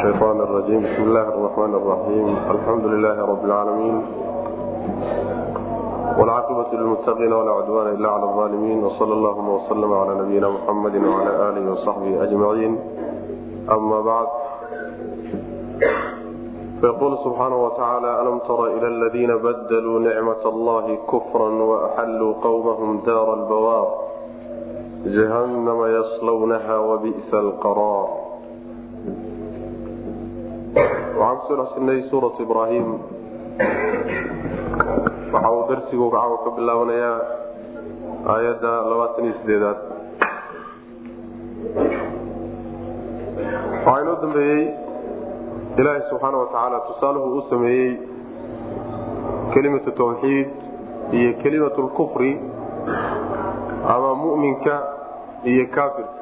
الشيطان الرجيم بسم الله الرحمن الرحيم الحمد لله رب العالمين والعاقبة للمتقين ولا عدوان إلا على الظالمين وصلى اللهم وسلم على نبينا محمد وعلى آله وصحبه أجمعين أما بعد فيقول سبحانه وتعالى ألم تر إلى الذين بدلوا نعمة الله كفرا وأحلوا قومهم دار البوار جهنم يصلونها وبئس القرار waxaan kusoo dhexsirnay suuratu ibraahim waxa uu darsigu caawa ka bilaabanayaa aayadda labaatan iyo sideedaad waxaa inoo dambeeyey ilaahay subxaana wa tacaala tusaaluhu uu sameeyey kelimatu tawxiid iyo kelimatu lkufri ama mu'minka iyo kaafirka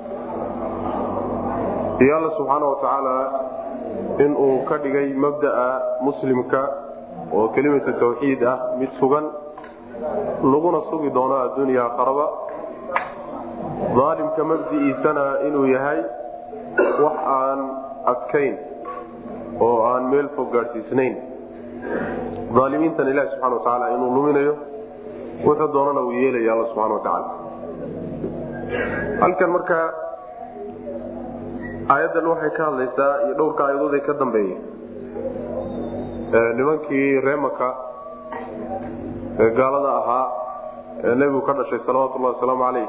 iyo alla subxaana wa tacaala in uu ka dhigay mabda'a muslimka oo kelimatu tawxiid ah mid sugan laguna sugi doono adduunya akharaba daalimka mabdi'iisana inuu yahay wax aan adkayn oo aan meel fog gaadhsiisnayn aalimiintan ilahi subxana wa tacaala inuu luminayo wuxuu doonana uu yeelaya alla subxana wa tacaala halkan marka aayaddan waxay ka hadlaysaa iyo dhowrka aayadood ee ka dambeeya nimankii reemaka ee gaalada ahaa ee nebigu ka dhashay salawatullahi wasalaamu calayh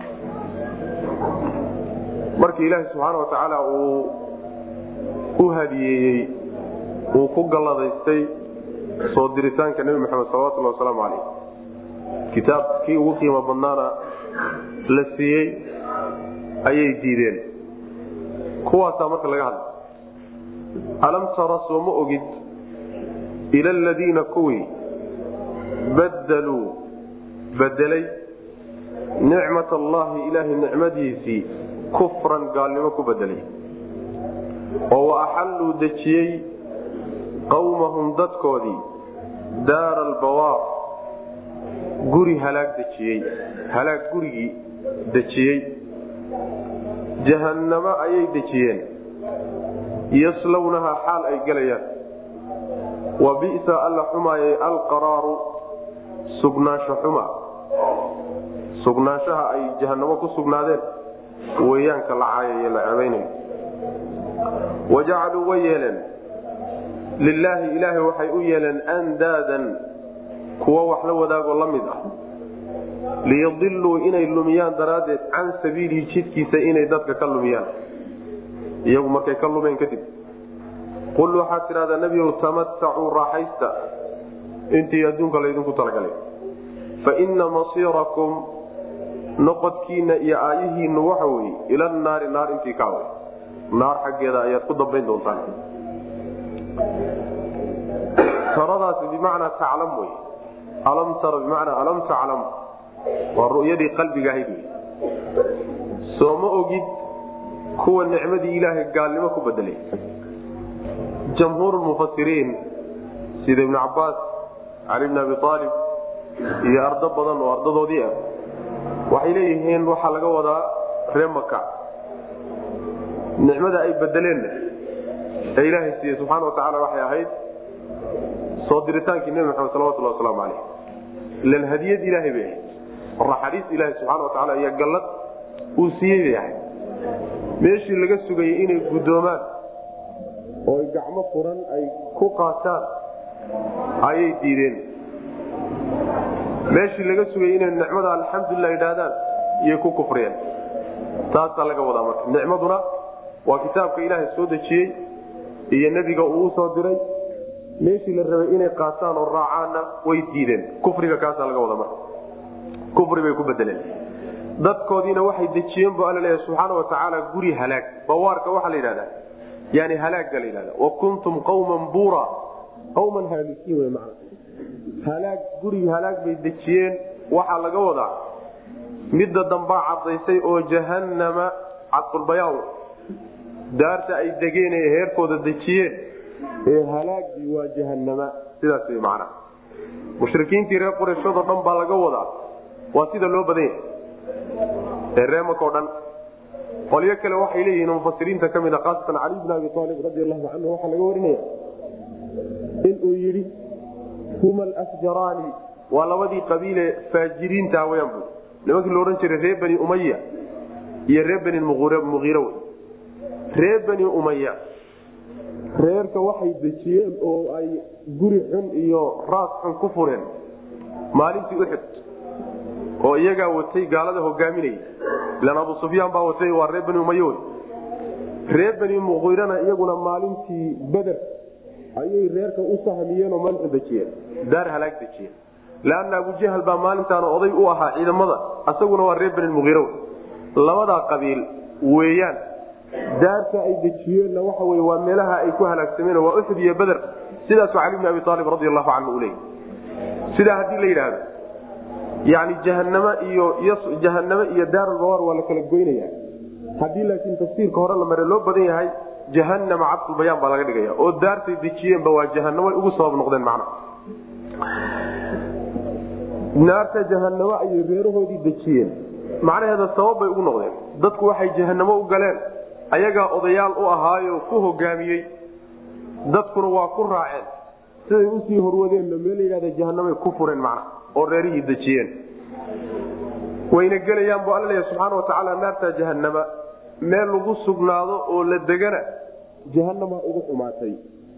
markii ilaahay subxaana wa tacaala uu u hadiyeeyey uu ku galladaystay soo diritaanka nebi maxamed salawatullahi wasalaamu calayh kitaabkii ugu qiimo badnaana la siiyey ayay diideen kuwaasaa marka laga hadlay alam tara soo ma ogid ila aladiina kuwii baddaluu bedelay nicmat allahi ilaahay nicmadiisii kufran gaalnimo ku bedelay oo wa axalluu dejiyey qawmahum dadkoodii daara albawaar guri halaag dejiyey halaag gurigii dejiyey jahannamo ayay dejiyeen yaslawnahaa xaal ay gelayaan wa bisa alla xumaayay alqaraaru sugnaansho xuma sugnaanshaha ay jahannamo ku sugnaadeen weeyaanka la caayaye la cebaynayo wa jacaluu way yeeleen lilaahi ilaahay waxay u yeeleen andaadan kuwa wax la wadaagoo la mid ah liyadiluu inay lumiyaan daraaddeed can sabiilihi jidkiisa inay dadka ka lumiyaan iyagu markay ka lumeen kadib qul waxaad tidhahdaa nebigow tamatacuu raaxaysta intii adduunka laydinku talagalay fa inna masiirakum noqodkiinna iyo aayihiinnu waxa weeye ila naari naar intii ka away naar xaggeeda ayaad ku dambayn doontaan taradaasi bimacnaa taclam wey alam tara bimacnaa alam taclam waa ru'yadii qalbiga ahayd soo ma ogid kuwa nicmadii ilaahay gaalnimo ku bedelay jamhuurmufasiriin sida ibnu cabaas cali bn abi aalib iyo ardo badan oo ardadoodii ah waxay leeyihiin waxaa laga wadaa ree maka nicmada ay bedeleenna ee ilaahay siiye subxaana wa tacala waxay ahayd soo diritaankii nebi maxamed salawatullah wasalaamu caleyh ilan hadiyad ilaahay bay ahayd raxariis ilaahi subxana wa tacala iyo gallad uu siiyey bay ahayd meeshii laga sugayay inay guddoomaan oo ay gacmo furan ay ku qaataan ayay diideen meeshii laga sugayay inay nicmada alxamdulilah idhaahdaan iyay ku kufriyeen taasaa laga wadaa marka nicmaduna waa kitaabka ilaahay soo dejiyey iyo nebiga uu u soo diray meeshii la rabay inay qaataan oo raacaanna way diideen kufriga kaasaa laga wada marka kufri bay ku bedeleen dadkoodiina waxay dejiyeen bu alla leeyahay subxaana wa tacaala guri halaag bawaarka waxaa la yidhahdaa yani halaagga la yidhahda wa kuntum qawman buura qawman haalikiin wey macna halaag guri halaag bay dejiyeen waxaa laga wadaa midda dambaa caddaysay oo jahannama cadqulbayaan daarta ay degeen ee heerkooda dejiyeen ee halaagii waa jahannama sidaas wey macnaha mushrikiintii reer qurayshadoo dhan baa laga wadaa waa sida loo badan yahay ee reemakao dhan qolyo kale waxay leeyihiin mufasiriinta ka mid a khaasatan cali bn abi aalib radi allahu canhu waxaa laga warinaya inuu yidhi huma alafjaraani waa labadii qabiile faajiriinta weyaan bu nimankii la odhan jiray reer bani umaya iyo reer bani muiire wey reer bani umaya reerka waxay dejiyeen oo ay guri xun iyo raas xun ku fureen maalintii uxud oo iyagaa watay gaalada hogaaminaya ilan abu sufyaan baa watay waa reer bani umay wey reer bani muqiirana iyaguna maalintii beder ayay reerka u sahmiyeen oo maalixu dejiyeen daar halaag dejiyeen leanna abujahal baa maalintaana oday u ahaa ciidamada asaguna waa reer bani muqiire wey labadaa qabiil weeyaan daarta ay dejiyeenna waxa wey waa meelaha ay ku halaagsameen waa uxud iyo beder sidaasuu cali bn abi aalib radi allahu canhu u leeyay sidaa haddii la yidhaahdo yani jahaname iyo jahaname iyo daarulbawaar waa la kala goynaya haddii laakiin tafsiirka hore la mare loo badan yahay jahanama cabdulbayaan baa laga dhigaya oo daartay dejiyeenba waa jahanamo ugu sabab noqdeen macna naarta jahanamo ayay reerahoodii dejiyeen macnaheeda sabab bay ugu noqdeen dadku waxay jahanamo u galeen ayagaa odayaal u ahaayo ku hogaamiyey dadkuna waa ku raaceen siday usii horwadeenna meel layidhahda jahanamay ku fureen macna oo reerihii dejiyeen wayna gelayaan bu alla leeya subxaana wa tacaala naarta jahanama meel lagu sugnaado oo la degana jahanama ugu xumaatay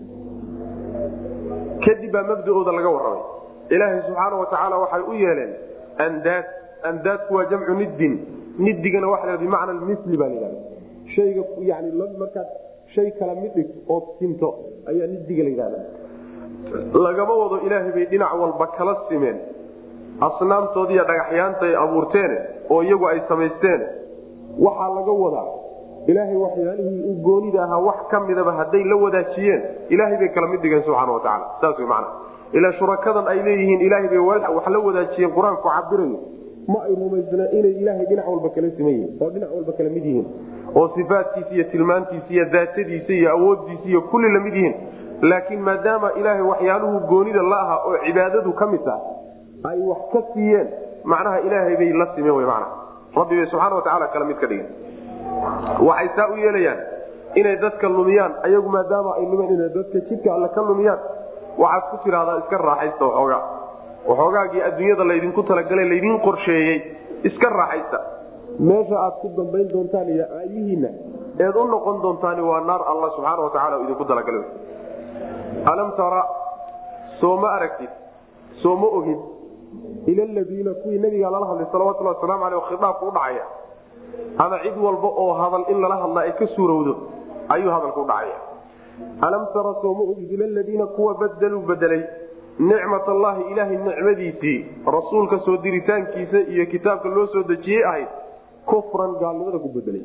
kadib baa mabdaooda laga warramay ilaahay subxaana wa tacaala waxay u yeeleen andaad andaadku waa jamcu niddin nidigana waa la bimacna misli baa layhahda hayga yani markaad shay kala mid dhig ood sinto ayaa nidiga la yidhahda lagama wado ilaahay bay dhinac walba kala simeen asnaamtoodiiyo dhagaxyaanta ay abuurteen oo iyagu ay samaysteen waxaa laga wadaa ilaahay waxyaalihii u goonida ahaa wax ka midaba hadday la wadaajiyeen ilaahay bay kala mid dhigeen subxana watacaala saas wey macana ilaa shurakadan ay leeyihiin ilaahay bay wax la wadaajiyeen qur-aanku cabirayo ma ay rumaysna inay ilaahay dhinac walba kala siman yihiin oo dhinac walba kala mid yihiin oo sifaadkiisa iyo tilmaantiisa iyo daatadiisa iyo awooddiisa iyo kulli lamid yihiin laakiin maadaama ilaahay waxyaaluhu goonida la aha oo cibaadadu ka mid taha ay wax ka siiyeen macnaha ilaahay bay la simeen w mana rabbi bay subxana watacaala kala mid ka dhigeen waxay saa u yeelayaan inay dadka lumiyaan ayagu maadaama ay lumeen inay dadka jidka alle ka lumiyaan waxaad ku tidhahdaa iska raaxaysta waxoogaa waxoogaagii adduunyada laydinku talagalay laydin qorsheeyey iska raaxaysta meesha aad ku dambayn doontaan iyo aayihiinna eed u noqon doontaani waa naar alla subxaana watacaala idinku talagalay alam tara soo ma aragtid soo ma ogid ila ladiina kuwii nabiga lala hadlay salawatuli waslamu aleh khiaabku udhacaya ama cid walba oo hadal in lala hadlaa ay ka suurowdo ayuu hadalku udhacaya alam tara soo ma ogid ila ladiina kuwa badaluu bedelay nicmat allahi ilaahay nicmadiisii rasuulka soo diritaankiisa iyo kitaabka loo soo dejiyey ahayd kufran gaalnimada ku bedelay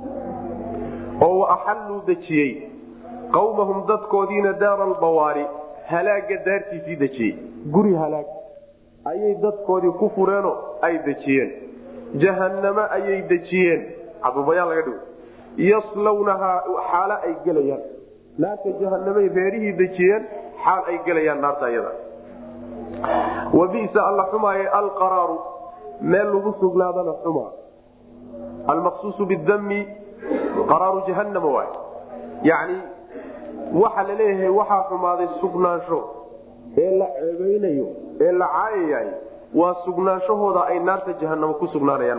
oo wa axalluu dejiyey qawmahum dadkoodiina daara albawaari halaaga daartiisii dejiyey guri halaag ayay dadkoodii ku fureenoo ay dejiyeen jahanname ayay dejiyeen cadubayaan laga dhigo yaslawnahaa xaalo ay gelayaan naarta jahanamay reerihii dejiyeen xaal ay gelayaan naarta iyada wa bisa alla xumaaye alqaraaru meel lagu sugnaadana xumaa almaqsuusu bidami qaraaru jahanama waay yani waxa la leeyahay waxaa xumaaday sugnaansho ee la ceebeynayo ee la caayayahay waa sugnaanshahooda ay naarta jahanamo ku sugnaanayaan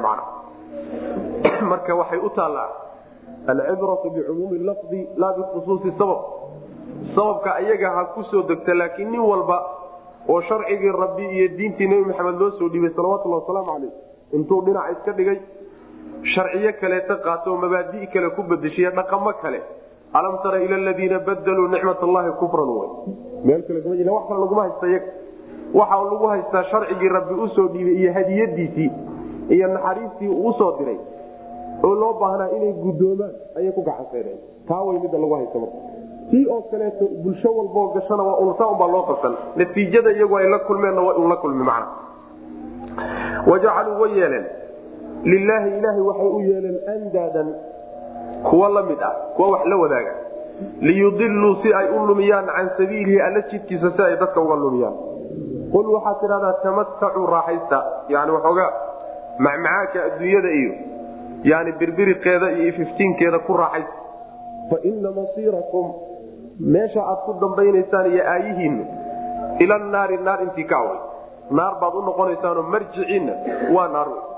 macna marka waxay u taallaa alcibratu bicumuumi lafdi laa bikhusuusi sabab sababka ayaga ha ku soo degta laakiin nin walba oo sharcigii rabbi iyo diintii nebi maxamed loo soo dhiibay salawatulhi wasalaamu caleyh intuu dhinac iska dhigay sharciyo kaleeta qaato oo mabaadi' kale ku bedeshiya dhaqamo kale alam tara ila ladiina badaluu nicmat allahi kufran wy meel kale wax kale laguma haysta iyaga waxa lagu haystaa sharcigii rabbi usoo dhiibay iyo hadiyadiisii iyo naxariistii uu usoo diray oo loo baahnaa inay guddoomaan ayay ku gacansaydeen taa way midda lagu haysta marka tii oo kaleeto bulsho walboo gashana waa unsa unbaa loo qabsan natiijada iyagu ay la kulmeenna waa un la kulmi macna wajacaluu way yeeleen lilaahi ilaahay waxay u yeeleen andaadan kuwa la mid ah kuwa wax la wadaaga liyudiluu si ay u lumiyaan can sabiilihi alla jidkiisa si ay dadka uga lumiyaan qul waxaad tidhahdaa tamatacuu raaxaysta yani waxoogaa macmacaanka adduunyada iyo yani birbiriqeeda iyo ififtiinkeeda ku raaxaysa fa ina masiirakum meesha aad ku dambaynaysaan iyo aayihiinna ila naari naar intii ka away naar baad u noqonaysaanoo marjiciinna waa naar wey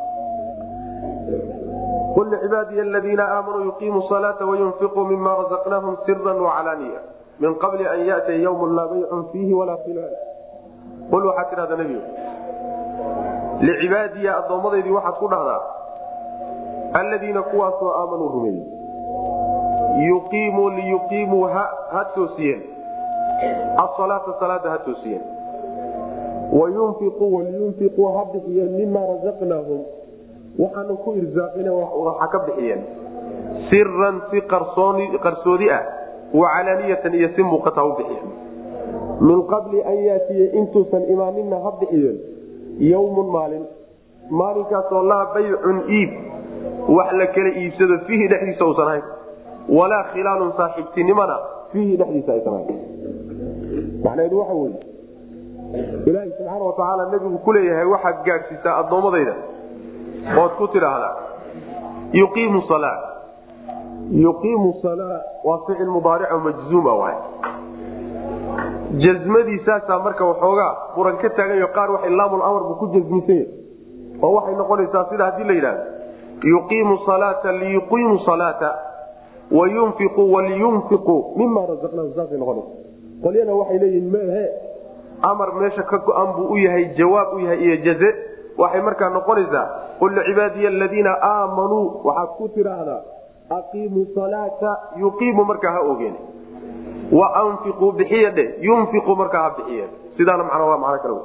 qul lcibaadiy aladiina aamanuu yuqiimuu salaata wayunfiquu mima razaqnaahum sira wacalaaniya min qabli an yatiya ywm laa baycun fiihi walaa khilaal qul waxaad tidhahdaa nebigu licibaadiya addoomadaydii waxaad ku dhahdaa alladiina kuwaasoo aamanuu rumeeyey yuqiimuu liyuqiimuu ha toosiyeen asalaata salaada ha toosiyeen wayunfiquu waliyunfiquu ha bixiyeen mima razaqnaahum waxaanu ku irsaaqina waxa ka bixiyeen siran si qarsoodi ah wacalaaniyatan iyo si muuqata u bixiyeen min qabli an yaatiya intuusan imaaninna ha bixiyeen yowmun maalin maalinkaasoo laa baycun iib wax la kala iibsado fiihi dhexdiisa usan ahayn walaa khilaalun saaxiibtinimona fiihi dhexdiisa aysan ahayn macnaheedu waxa weye ilaahay subxaana watacaala nebigu ku leeyahay waxaad gaadhsiisaa addoommadayda ood ku tidhaahdaa yuqiimu salaa yuqiimu salaa waa ficil mudaarico majzuuma waay jasmadiisaasaa marka waxoogaa buran ka taagayo qaar waxay laamul amar buu ku jasmisan yahay oo waxay noqonaysaa sida haddii la yidhahdo yuqiimu salaata liyuqiimu salaata wayunfiqu waliyunfiqu mima razaqnaahum saasay noqonaysa qolyana waxay leeyihin mehe amar meesha ka go-an buu u yahay jawaab u yahay iyo jaze waxay markaa noqonaysaa qul licibaadiya aladiina aamanuu waxaad ku tidhaahdaa aqiimuu salaata yuqiimu markaa ha ogeen wa anfiquu bixiya dhe yunfiqu markaa ha bixiyeen sidaana macnaa waa macno kale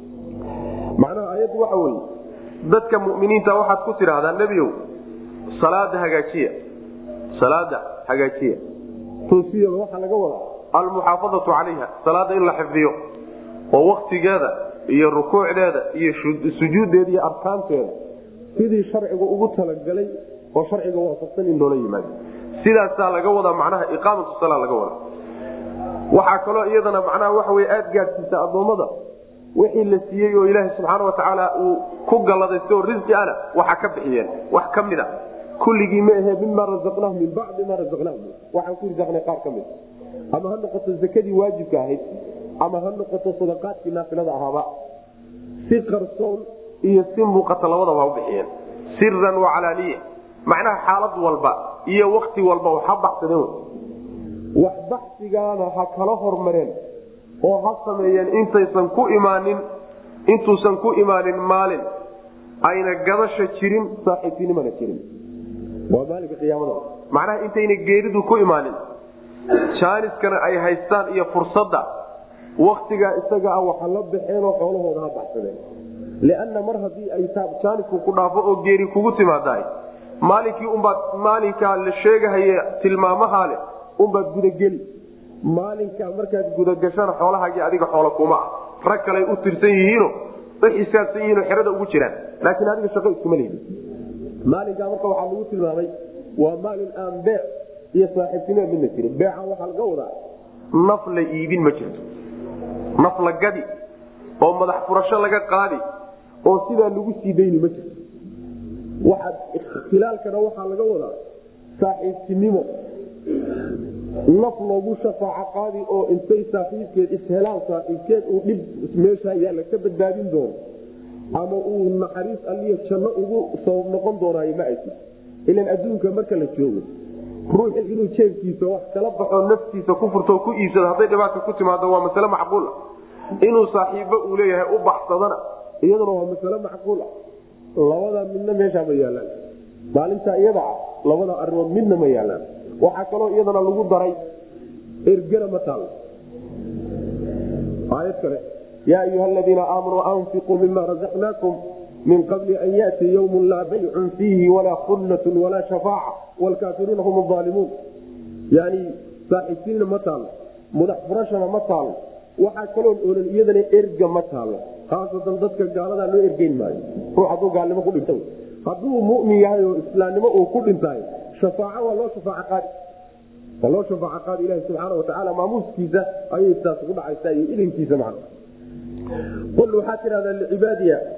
macnaha ayaddu waxa weeye dadka mu'miniinta waxaad ku tidhaahdaa nebiow salaada hagaajiya salaada hagaajiya toosiyada waxaa laga wadaa almuxaafadatu calayha salaada in la xifdiyo oo waktigeeda iyo rukuucdeeda iyo sujuuddeeda iyo arkaanteeda sidii sharciga ugu talagalay oo sharciga waafaqsan in loola yimaado sidaasaa laga wadaa macnaha iqaamatu sala laga wadaa waxaa kaloo iyadana macnaha waxa wey aada gaadhsiisa addoommada wixii la siiyey oo ilaaha subxaana watacaala uu ku galladaysta oo risqi ana waxa ka bixiyeen wax ka mid a kulligii ma ahee mima razaqnaahum min bacdi ma razaqnaahum waxaan ku risaqnay qaar ka mid ama ha noqoto zakadii waajibka ahayd ama ha noqoto sadaqaadkii naafilada ahaaba si qarsoon iyo si muuqata labadaba ha u bixiyeen siran wacalaaniya macnaha xaalad walba iyo wakti walba ha baxsadeen wax baxsigaana ha kala hormareen oo ha sameeyeen intaysan ku imaanin intuusan ku imaanin maalin ayna gadasha jirin saaxiibtinimana jirin waa maalinka qiyaamada macnaha intayna geeridu ku imaanin jaaniskana ay haystaan iyo fursadda waktigaa isaga ah waxa la baxeenoo xoolahooda ha baxsadeen lianna mar haddii ay jaanisku ku dhaafo oo geeri kugu timaadahay maalinkii unbaad maalinkaa la sheegahaye tilmaamahaa leh unbaad gudageli maalinkaa markaad gudagashana xoolahaagii adiga xoola kuma ah rag kaley u tirsan yihiino u xisaabsan yihiinoo xerada ugu jiraan laakiin adiga shaqo iskuma lehdi maalinkaa marka waxaa lagu tilmaamay waa maalin aan beec iyo saaxiibtinima midna jirin beecan waxaa laga wadaa naf la iibin ma jirto naf la gadi oo madax furasho laga qaadi oo sidaa lagu sii dayni ma jirto waxaad ikhtilaalkana waxaa laga wadaa saaxiibtinimo naf loogu shafaaco qaadi oo intay saaxiibkeed ishelaan saaxiibkeed uu dhib meesha yaalla ka badbaadin doono ama uu naxariis alliya janno ugu sabab noqon doonaayo ma aysi ilan adduunka marka la joogo ruuxi inuu jeebkiisa wax kala baxo naftiisa ku furto ku iibsado hadday dhibaata ku timaado waa masale macquul ah inuu saaxiibbo uu leeyahay u baxsadana iyaduna waa masale macquul ah labada midna meeshaa ma yaalaan maalinta iyada ah labada arimood midna ma yaalaan waxaa kaloo iyadana lagu daray ergana ma taal aayad kale yaa ayuha aladiina aamanuu anfiquu mima razaqnaakum min qabli an yati ywm laa baycun fiihi walaa khullatun walaa shafaaca wlkaafiruuna hum aalimuun yani saaxiibtiinna ma taalo mudax furashana ma taalo waxaa kaloon oolan iyadana erga ma taalo khaasatan dadka gaaladaa loo ergeyn maayo ruu hadduu gaalnimo ku dhinta hadduu mumin yahay oo islaamnimo uu ku dhintaay shafaaco waa loo shafaac qaadi waa loo shafaac qaadi ilahi subxaana watacaala maamuuskiisa ayay saas ugu dhacaysaa iyo ilinkiisa macna qul waxaa tidhahdaa licibaadiya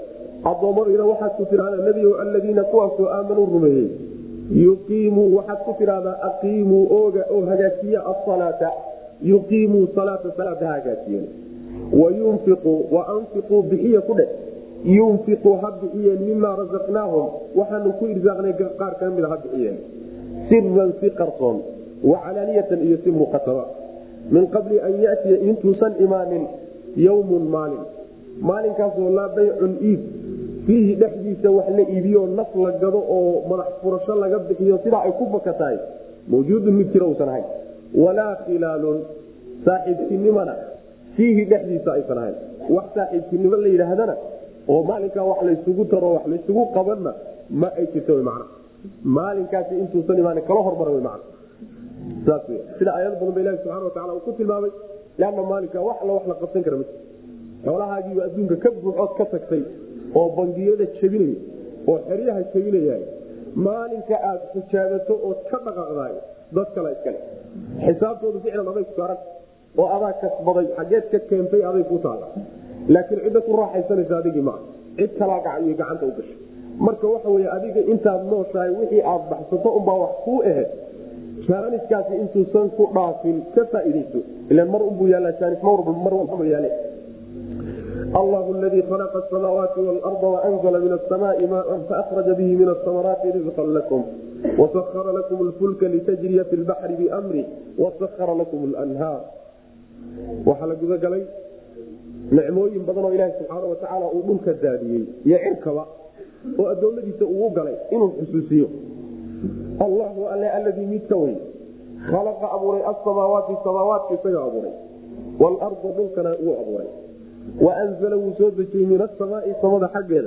addoommadiina waxaad ku tidhahdaa nebigo aladiina kuwaasoo aamanuu rumeeyey yuqiimuu waxaad ku tidhahdaa aqiimuu ooga oo hagaajiya asalaata yuqiimuu salaata salaada ha hagaajiyeen wayunfiquu wa anfiquu bixiya ku dheh yunfiquu ha bixiyeen mimaa rasaqnaahum waxaanu ku irsaaqnay qaar ka mida ha bixiyeen siran si qarsoon wacalaaniyatan iyo si muuqataba min qabli an yatiya intuusan imaanin yawmun maalin maalinkaasoo laa baycun iib fiihi dhexdiisa wax la iibiyo naf la gado oo madax furasho laga bixiyo sidaa ay ku baka tahay mawjuudun mid jira usan ahayn walaa khilaalun saaxiibtinimona fiihi dhexdiisa aysan ahayn wax saaxiibtinimo la yidhaahdana oo maalinkaa wax laysugu taro wax laysugu qabanna ma ay jirto man maalinkaasi intuusan imaan kala hormara man saas sida aayad badan ba ilahi subxana watacala uu ku tilmaamay leanna maalinka wax alla wax la qabsan kara ma xoolahaagiiba adduunka ka buuxood ka tagtay oo bangiyada jebinaya oo xeryaha jebinaya maalinka aad xijaabato ood ka dhaqaaqdaay dad kale iskale xisaabtoodu ficlan aday ku saaran oo adaa kasbaday xageed ka keentay aday ku taala laakiin cidda ku raaxaysanaysa adigii maa cid kalaa gacan gacanta u gashay marka waxa wey adiga intaad nooshahay wixii aad baxsato unbaa wax kuu aheyd jaaniskaasi intuusan ku dhaafin ka faaidayso ilan mar unbuu yaala jaanis mar walbaba yaale allahu ladii khalaqa asamaawaati waalarda waanzla min asamaai maan faahraja bihi min asamaraati rizqan lakum wasahara lakum lfulka litajriya fi lbaxri biamri wasahara lakum lanhaar waxaa la gudagalay nicmooyin badan oo ilaaha subxaana watacaala uu dhulka daadiyey iyo cirkaba oo adoomadiisa uu galay inuu xusuusiyo allahu alle aladii midka wey khalaqa abuuray asamaawaati samaawaadka isaga abuuray waalarda dhulkana wuu abuuray waanzala wuu soo dejiyey min asamaai samada xaggeeda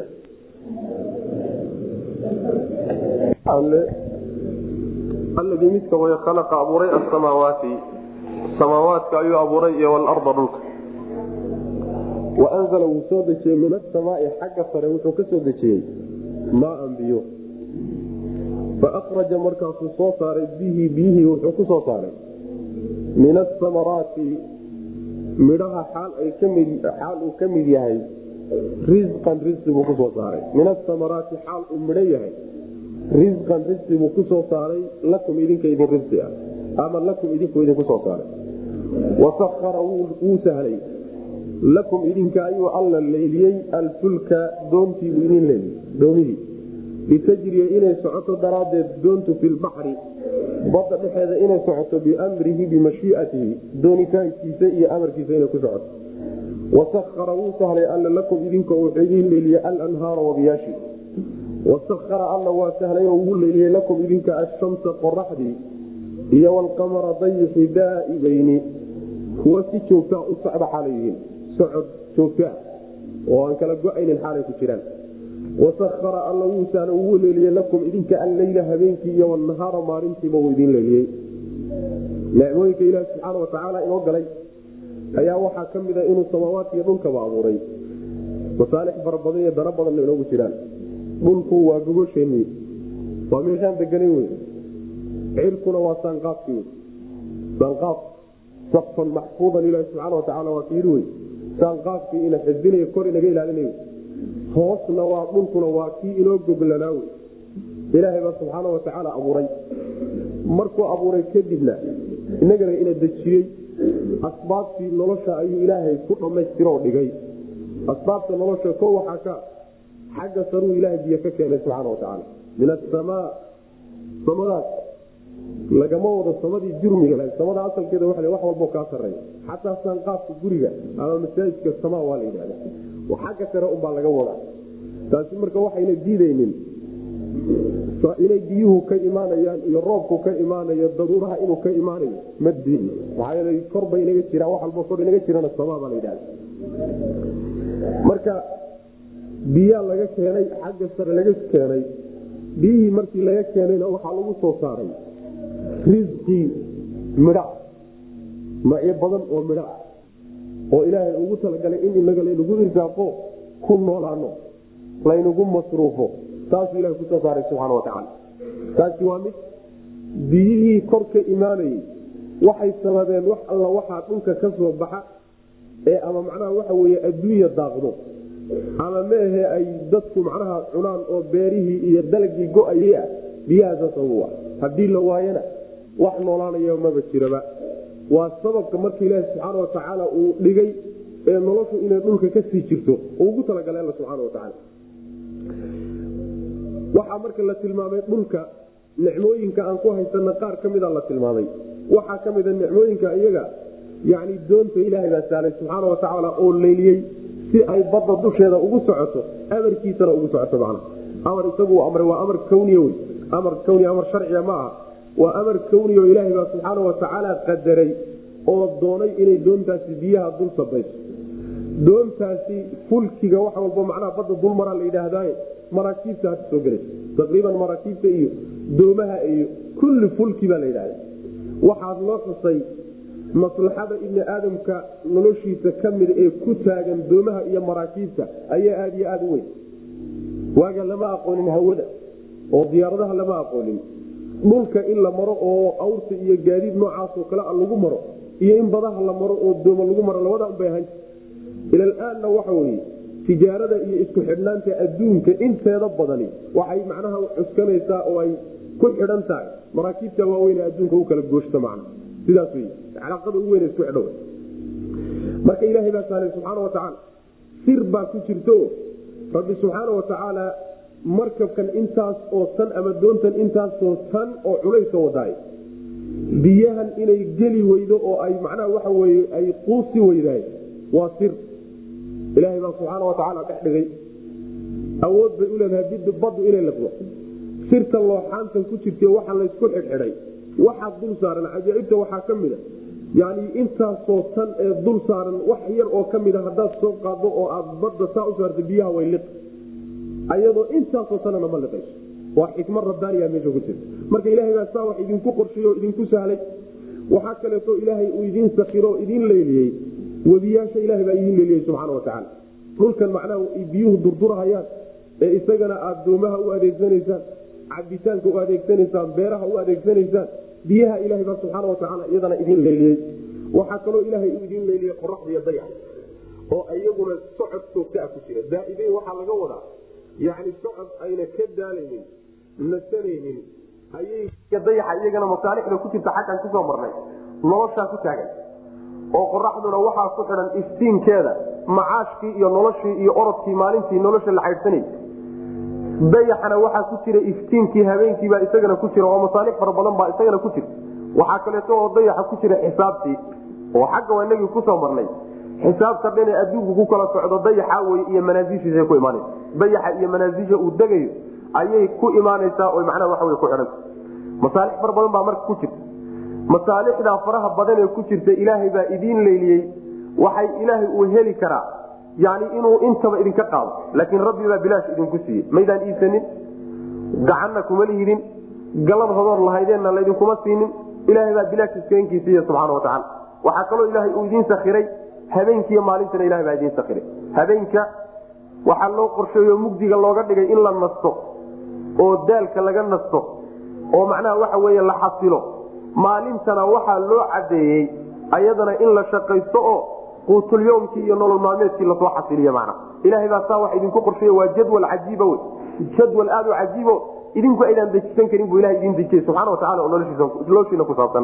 aladii midka way khalaqa abuuray asamaawaati samaawaadka ayuu abuuray iyo walarda dhulka waanzala wuu soo dejiyey min asamaai xagga sare wuxuu ka soo dejiyey maaan biyo faaraja markaasuu soo saaray bihi biyihii wuxuu ku soo saaray min asamaraati midhaha xaal uu ka mid yahay risqan risqi buu kusoo saaray min asamaraati xaal uu midho yahay risqan risqi buu kusoo saaray lakum idinka idin risqi ah ama lakum idinku idinku soo saaray wasahara wuu sahlay lakum idinka ayuu alla leyliyey alfulka doontiibuu idin leeliyey doomihii litajriya inay socoto daraaddeed doontu fi lbaxri badda dhexeeda inay socoto biamrihi bimashiiatihi doonitaankiisa iyo amarkiisa inay ku socoto wasahara wuu sahlay alla lakum idinka wuxuu idin leeliyey alanhaara wabiyaashi wasahara alla waa sahlay oo ugu leeliyey lakum idinka ashamsa qoraxdii iyo walqamara dayixi daa'ibayni kuwa si joogtaa u socda xaalay yihiin socod joogtaa oo aan kala go-aynin xaalay ku jiraan wasahara alla wuu sahla ugu leeliyey lakum idinka alleyla habeenkii iyo wanahaara maalintiiba uu idin leeliyey nicmooyinka ilaahi subxaana watacaala inoo galay ayaa waxaa ka mida inuu samaawaadkiiyo dhulkaba abuuray masaalix fara badan iyo dano badanna inoogu jiraan dhulku waa gogosheennii waa meeshaan deganan wey cirkuna waa saanqaafkii wey saanqaaf saqfan maxfuudan ilaahi subxaana watacaala waa kiiri wey saanqaafkii ina xifdinayo kor inaga ilaalinayo hoosna waa dhulkuna waa kii inoo goglanaa wey ilaahay baa subxaana watacaala abuuray markuu abuuray kadibna inagana ina dejiyey asbaabtii nolosha ayuu ilaahay ku dhammaystiroo dhigay asbaabta nolosha ko waxaa ka xagga saruu ilaahay biyo ka keenay subxaana watacaala min asamaa samadaas lagama wado samadii jurmiga lahayd samada asalkeeda wa wax walbo kaa sareeya xataa saanqaafka guriga ama masaajidka samaa waa la yidhahda xagga sare unbaa laga wadaa taasi marka waxayna diidaynin inay biyuhu ka imaanayaan iyo roobku ka imaanayo daruuraha inuu ka imaanayo ma diidno maxaa yeele korba inaga jiraan wax walbo kor inaga jirana samaa baa la yidhahda marka biyaa laga keenay xagga sare laga keenay biyihii markii laga keenayna waxaa lagu soo saaray risqii midha macyo badan oo midha ah oo ilaahay ugu talagalay in inaga laynagu irsaaqo ku noolaano laynagu masruufo taasuu ilahay kusoo saaray subxaana watacaala taasi waa mid biyihii kor ka imaanayey waxay sababeen wax alla waxaa dhulka ka soo baxa ee ama macnaha waxa weye adduunya daaqdo ama maahe ay dadku macnaha cunaan oo beerihii iyo dalagii go-ayay ah biyahaasa sabab ah haddii la waayana wax noolaanaya maba jiraba waa sababka marka ilaahi subxaana watacaala uu dhigay ee noloshu inay dhulka kasii jirto oo ugu talagalay alla subxaana watacaala waxaa marka la tilmaamay dhulka nicmooyinka aan ku haysana qaar ka mida la tilmaamay waxaa ka mida nicmooyinka iyaga yani doonta ilaahay baa saalay subxaana watacaala oo leyliyey si ay badda dusheeda ugu socoto amarkiisana ugu socoto macna amar isagu amray waa amar kawniya wey amar kawniya amar sharciya ma aha waa amar kawniya oo ilaahay baa subxaana watacaala qadaray oo doonay inay doontaasi biyaha dul sabayso doontaasi fulkiga wax walba macnaha badda dulmaraa la yidhaahdaye maraakiibta hadda soo gelaysa taqriiban maraakiibta iyo doomaha iyo kulli fulki baa la yidhahda waxaad loo xusay maslaxada ibni aadamka noloshiisa ka mida ee ku taagan doomaha iyo maraakiibta ayaa aada iyo aada u weyn waaga lama aqoonin hawada oo diyaaradaha lama aqoonin dhulka in la maro oo awrta iyo gaadiid noocaasoo kale a lagu maro iyo in badaha la maro oo dooma lagu maro labada unbay ahan ilalaanna waxa weye tijaarada iyo isku xidhnaanta adduunka inteeda badani waxay macnaha cuskanaysaa oo ay ku xidhan tahay maraakiibta waaweyn ee adduunka u kala gooshta macna sidaas wey calaaqada ugu weyn isku xidho marka ilaahay baa saalay subxaana watacaala sir baa ku jirto rabbi subxaana watacaala markabkan intaas oo tan ama doontan intaasoo tan oo culayska wadaay biyahan inay geli weydo oo ay macnaha waxa weye ay quusi weydaay waa sir ilaahay baa subxaana watacaala dhex dhigay awood bay u leedahay bid baddu inay laqdo sirta looxaantan ku jirta waxa laysku xidhxidhay waxaa dul saaran cajaa'ibta waxaa ka mida yani intaasoo tan ee dul saaran wax yar oo ka mida haddaad soo qaado oo aad badda saa u saarta biyaha way liq ayadoo intaasoo tanana ma liqayso waa xikmad rabbaaniya meesha ku jirta marka ilaahay baa saa wax idinku qorsheeye oo idinku sahlay waxaa kaleeto ilaahay uu idiin sakiro oo idiin leyliyey webiyaasha ilahay baa idiin leeliyey subxaana watacaala dhulkan macnaha biyuhu durdurahayaan ee isagana aad doomaha u adeegsanaysaan cabitaanka u adeegsanaysaan beeraha u adeegsanaysaan biyaha ilahay baa subxaana watacaala iyadana idiin leyliyey waxaa kaloo ilaahay uu idiin leyliyey qoraxda iyo dayax oo iyaguna socod joogtaa ku jira daa'ibeyn waxaa laga wadaa yani socod ayna ka daalaynin nasanaynin ayay dayaxa iyagana masaalixda ku jirta xaggan kusoo marnay noloshaa ku taagan oo qoraxduna waxaa ku xidhan iftiinkeeda macaashkii iyo noloshii iyo orodkii maalintii nolosha la xaydhsanay dayaxana waxaa ku jira iftiinkii habeenkiibaa isagana ku jira oo masaalix fara badan baa isagana ku jira waxaa kaleeto oo dayaxa ku jira xisaabtii oo xagga waa inagii kusoo marnay xisaabta dhan ee adduunku ku kala socdo dayaxa wey iyo manaasishiisa ku imaanaysa dayaxa iyo manaasisha uu degayo ayay ku imaanaysaa oo macnaha waxa wey ku xidhanta masaalix fara badan baa marka ku jirta masaalixdaa faraha badan ee ku jirta ilaahay baa idiin leyliyey waxay ilaahay uu heli karaa yani inuu intaba idinka qaado laakiin rabbi baa bilaash idinku siiyey maydaan iisanin gacanna kuma lihidin galad hodoor lahaydeenna laydinkuma siinin ilaahay baa bilaash iskaenkii siiye subxaana watacaala waxaa kaloo ilaahay uu idiin sakiray habeenkiiyo maalintana ilahay baa idiin sakiray habeenka waxaa loo qorsheeyo mugdiga looga dhigay in la nasto oo daalka laga nasto oo macnaha waxa weeye la xasilo maalintana waxaa loo cadeeyey ayadana in la shaqaysto oo quutulyomkii iyo nolol maalmeedkii lasoo xasiliy mana ilahay baa saa wax idinku qorsheey waa jadwal cajiiba wey jadwal aad u cajiibo idinku aydaan dejisan karin buu ilaha idin dejiyey subxana watacala oo noloshiina ku saabsan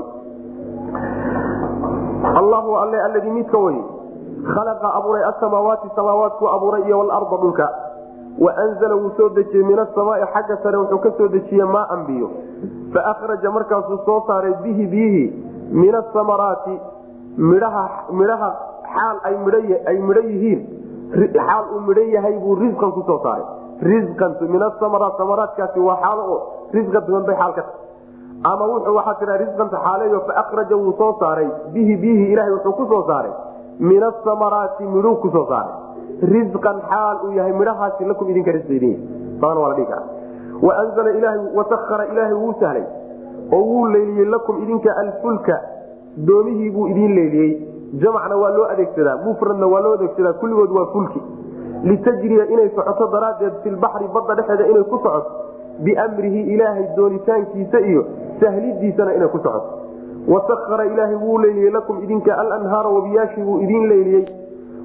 allahu alle alladii midka wey khalaqa abuuray asamaawaati samaawaatku abuuray iyo walarda dhulka waanzala wuu soo dejiyey min asamaai xagga sare wuxuu ka soo dejiyey maaan biyo faahraja markaasuu soo saaray bihi biyihii min asamaraati midhaha midhaha xaal ay midhay midho yihiin xaal uu midho yahay buu risqan kusoo saaray risqan min asamaraat samaraatkaasi waa xaalo oo risqa duwan bay xaal ka tahay ama wuxuu waxaa tiraa risqanta xaaleeyo faahraja wuu soo saaray bihi biyihii ilahay wuxuu kusoo saaray min asamaraati midhuu kusoo saaray risqan xaal uu yahay midhahaasi lakum idinka risqidin badan waa la dhihi karaa waanzala ilahay wasahara ilaahay wuu sahlay oo wuu leyliyey lakum idinka alfulka doomihii buu idiin leeliyey jamacna waa loo adeegsadaa mufradna waa loo adeegsadaa kulligood waa fulki litajriya inay socoto daraaddeed filbaxri badda dhexeeda inay ku socoto biamrihi ilaahay doonitaankiisa iyo sahlidiisana inay ku socoto wasahara ilaahay wuu leyliyey lakum idinka alanhaara wabiyaashii buu idiin leyliyey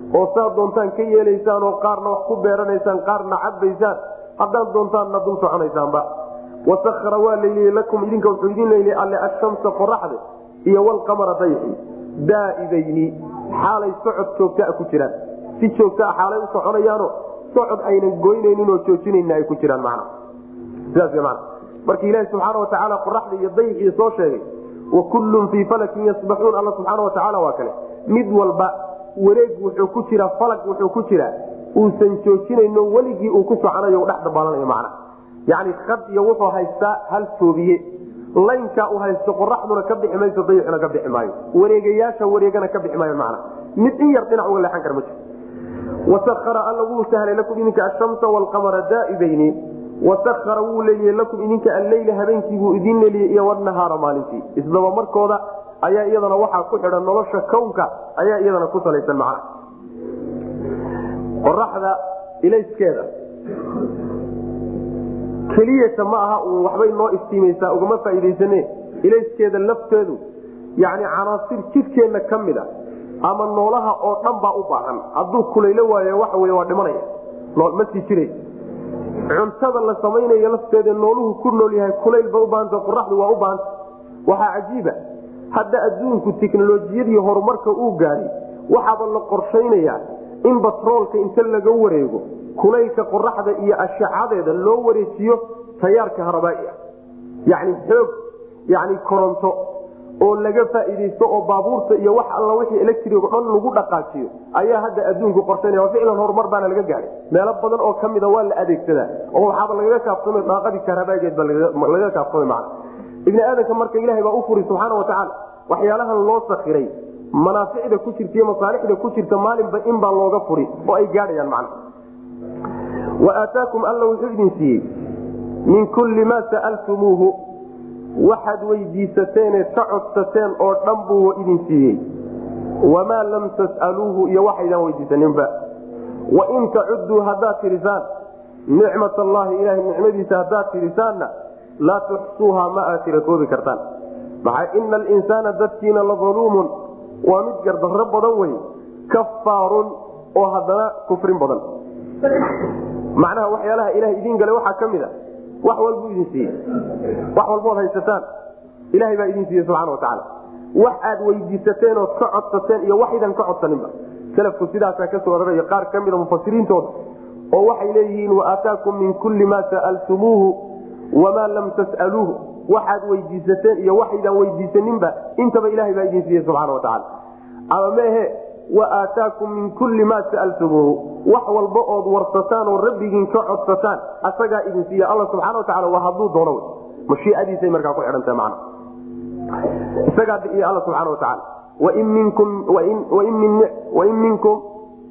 oo saad doontaan ka yeelaysaan oo qaarna wax ku beeranaysaan qaarna cabaysaan haddaad doontaanna dul soconaysaanba wasakara waa layliyey lakum idinka wuxuu idin leyliyey alle ashamsa qoraxde iyo walqamara dayxi daa'ibayni xaalay socod joogtaa ku jiraan si joogtaa xaalay u soconayaano socod aynan goynaynin oo joojinayna ay ku jiraan man sidaas man marka ilaahi subxaana watacaala qoraxda iyo dayxii soo sheegay wa kullun fii falakin yasbaxuun alla subxaana watacaala waa kale mid walba wareeg wuxuu ku jiraa falag wuxuu ku jiraa uusan joojinayno weligii uu ku soconayo dhex dabaalanayo macna yacni had iyo wuxuu haystaa hal toobiye laynkaa uu haysto qoraxduna ka bixi mayso dayixuna ka bixi maayo wareegayaasha wareegana ka bixi maayo macna mid in yar dhinac uga leexan kara ma jiro wasakara alla wuu sahlay lakum idinka ashamsa walqamara daa'ibayni wasakara wuu leeliyey lakum idinka alleyla habeenkiibuu idin leeliyey iyo wanahaara maalintii isdaba markooda ayaa iyadana waxaa ku xidhan nolosha kownka ayaa iyadana ku salaysan macna qoraxda ilayskeeda keliyata ma aha uun waxbay noo iftiimaysaa ugama faa'iidaysane ilayskeeda lafteedu yacni canaasir jidhkeenna ka mid a ama noolaha oo dhan baa u baahan hadduu kulaylo waayo waxa wey waa dhimanaya ma sii jiray cuntada la samaynayo lafteeda nooluhu ku nool yahay kulayl ba ubaahanta qoraxdu waa u baahanta waxaa cajiiba hadda adduunku teknolojiyadii horumarka uu gaadhay waxaaba la qorshaynayaa in batroolka inta laga wareego kulaylka qoraxda iyo ashacadeeda loo wareejiyo tayaarka harabaai ah yacni xoog yani koronto oo laga faa'iidaysto oo baabuurta iyo wax alla wixii electric o dhan lagu dhaqaajiyo ayaa hadda adduunku qorshaynaya waa ficlan horumar baana laga gaadhay meelo badan oo kamida waa la adeegsadaa oo waxaaba lagaga kaafsamay daaqadii kahrabaageed ba lagaga kaafsamay macna ibni aadanka marka ilahay baa u furi subxaana watacaala waxyaalahan loo sakiray manaaficda ku jirta iyo masaalixda ku jirta maalinba in baa looga furi oo ay gaadhayaan macna wa aataakum alla wuxuu idin siiyey min kulli maa sa'altumuuhu waxaad weydiisateene ka codsateen oo dhan buu idin siiyey wamaa lam tas'aluuhu iyo waxaydaan weydiisaninba wain tacuduu haddaad tirisaan nicmat allahi ilahay nicmadiisa haddaad tirisaanna laa tuxsuuha ma aad tira koobi kartaan maxaa ina alinsaana dadkiina la aluumun waa mid gardarro badan wey kafaarun oo haddana kufrin badan macnaha waxyaalaha ilaha idiin galay waxaa ka mid a wax walbuu idin siiyey wax walbood haysataan ilahay baa idin siiyey subxana watacaala wax aad weydiisateen ood ka codsateen iyo waxaydan ka codsaninba salafku sidaasaa kasoo oranayo qaar ka mida mufasiriintooda oo waxay leeyihiin waaataakum min kulli maa sa'altumuuhu wamaa lam tas'aluuhu waxaad weydiisateen iyo waxaydan weydiisaninba intaba ilahay baa idin siiyey subxana watacaala ama meehe waaataakum min kulli maa sa'altumuuhu wax walba ood warsataan oo rabbigiin ka codsataan asagaa idin siiya alla subxana watacala waa hadduu doono w mashiiadiisay markaa ku xidhantaha man isagaa biiya alla subxana watacaala wain minkum wain minkum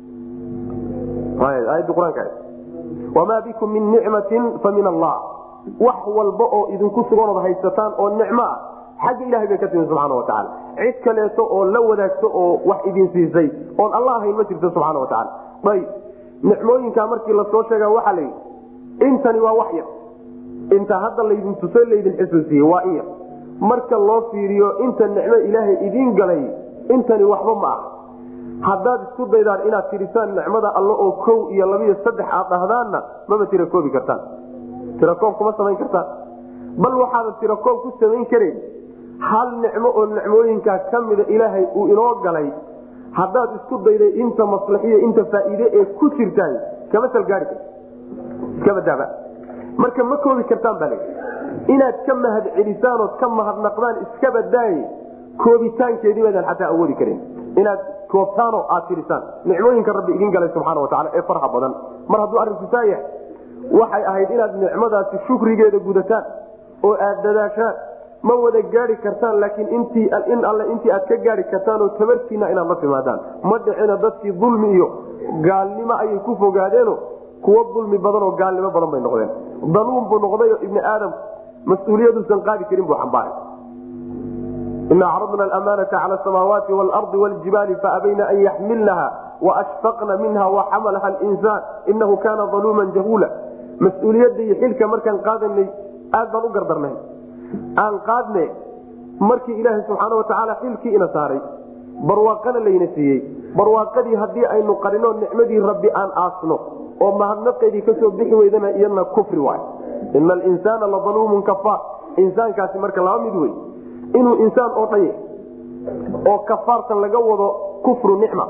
aayadda qur-aanka wamaa bikum min nicmatin fa min allah wax walba oo idinku suganood haysataan oo nicmo ah xagga ilahay bay ka timi subxaana watacaala cid kaleeto oo la wadaagto oo wax idin siisay oon alla ahayn ma jirto subxana watacaala ayb nicmooyinkaa markii lasoo sheega waxaa la yidhi intani waa wax yar inta hadda laydin tuso laydin xusuusiye waa in yar marka loo fiiriyo inta nicmo ilaahay idiin galay intani waxba ma ah haddaad isku daydaan inaad tirisaan nicmada alle oo kow iyo labiyo saddex aad dhahdaanna maba tira koobi kartaan tirakoob kuma samayn kartaan bal waxaadan tirakoob ku samayn karayn hal nicmo oo nicmooyinkaa ka mida ilaahay uu inoo galay haddaad isku dayday inta maslaxiyo inta faa'iide ee ku jirtaay kama salgaari kar iskabadaaba marka ma koobi kartaan baa l inaad ka mahad celisaan ood ka mahadnaqdaan iska badaaye koobitaankeedii baadaan xataa awoodi karin inaad koobtaanoo aad tirisaan nicmooyinka rabbi idin galay subxaana watacaala ee farha badan mar hadduu arrinku saa yahay waxay ahayd inaad nicmadaasi shukrigeeda gudataan oo aad dadaashaan ma wada gaadi kartaan laakiin intii in alle intii aad ka gaadi kartaan oo tabartiina inaad la timaadaan ma dhicina dadkii dulmi iyo gaalnimo ayay ku fogaadeeno kuwo dulmi badan oo gaalnimo badan bay noqdeen daluum buu noqdayo ibni aadam mas-uuliyaduusan qaadi karin buu xambaaray ina acradna amaanata cala samaawaati waalardi wljibaali faabayna an yaxmilnaha waashfaqna minha waxamalaha linsaan inahu kaana aluuman jahuula mas-uuliyadda iyo xilka markaan qaadanay aad baan u gardarnay aan qaadne markii ilaaha subxaana watacaala xilkii ina saaray barwaaqana layna siiyey barwaaqadii haddii aynu qarino nicmadii rabbi aan aasno oo mahadnaqeedii kasoo bixi weydana iyadna kufri waay ina alinsaana la daluumun kafaar insaankaasi marka laba mid wey inuu insaan oo dhan yahay oo kafaartan laga wado kufru nicma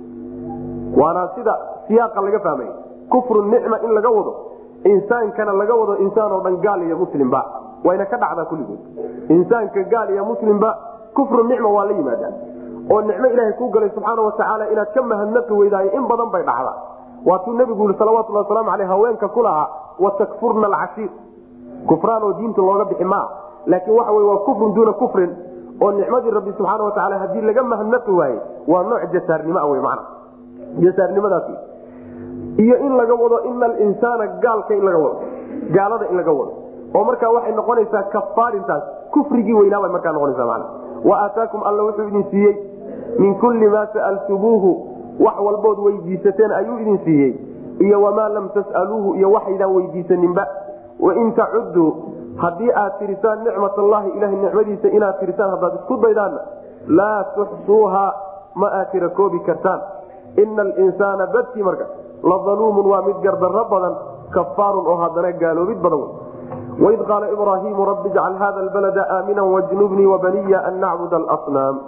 waana sida siyaaqa laga fahmay kufru nicma in laga wado insaankana laga wado insaan oo dhan gaal iyo muslimba wayna ka dhacdaa kulligood insaanka gaal iyo muslimba kufru nicma waa la yimaadaan oo nicmo ilaahay kuu galay subxaana watacaala inaad ka mahadnaqi weydaayo in badan bay dhacdaa waatuu nebigu yii salawatulhi waslamu aleyh haweenka ku lahaa watakfurna alcashiir kufraan oo diinta looga bixi maa laakiin waxa wey waa kufrun duuna kufrin oo nicmadii rabbi subxaana watacaala haddii laga mahadnaqi waaye waa nooc jasaarnimoa wey mana jasaarnimadaas iyo in laga wado ina alinsaana gaalka in laga wado gaalada in laga wado oo markaa waxay noqonaysaa kafaarintaas kufrigii weynaabay markaa noqonaysa man wa aataakum alla wuxuu idin siiyey min kulli maa sa'altumuuhu wax walbood weydiisateen ayuu idin siiyey iyo wamaa lam tas'aluuhu iyo waxaydaan weydiisaninba wain tacuduu haddii aad tirisaan nicmat allahi ilahay nicmadiisa inaad tirisaan haddaad isku daydaanna laa tuxsuuha ma aad tira koobi kartaan ina alinsaana dadkii marka la daluumun waa mid gardarro badan kafaarun oo haddana gaaloobid badan wey waid qaala ibraahiimu rabbi ijcal hada albalada aamina wajnubnii wabaniya an nacbud alsnaam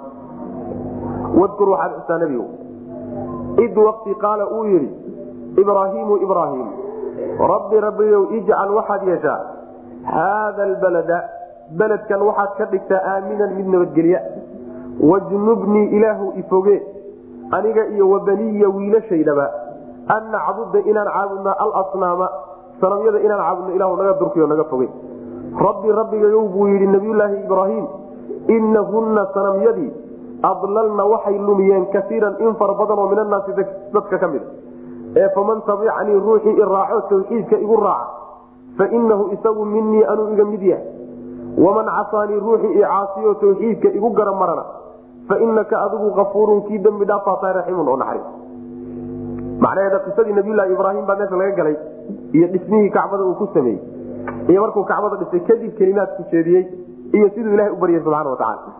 wadkur waxaad xustaa nebigu id waqti qaala uu yidhi ibraahiimu ibraahim rabbi rabbiyow ijcal waxaad yeeshaa haada albalada beledkan waxaad ka dhigtaa aaminan mid nabadgelya wajnubnii ilaahu ifoge aniga iyo wabaniya wiilashaydaba an nacbuda inaan caabudna alasnaama sanamyada inaan caabudno ilahu naga durkiyo naga foge rabbi rabbigayow buu yidhi nabiyulaahi ibraahim inahunna sanamyadii adlalna waxay lumiyeen kaiiran in fara badan oo min annaasi dadka ka mida ee faman tabicanii ruuxii i raaco tawxiidka igu raaca fainahu isagu minii anuu iga mid yahay waman casaanii ruuxii i caasiyo tawxiidka igu gara marana fainaka adigu afuurun kii dembi dhaafaataa raxiimun oo naxariis macnaheeda qisadii nabiylahi ibraahim baa meesha laga galay iyo dhismihii kacbada uu ku sameeyey iyo markuu kacbada dhisay kadib kelimaadku jeediyey iyo siduu ilahay u baryay subxana watacaala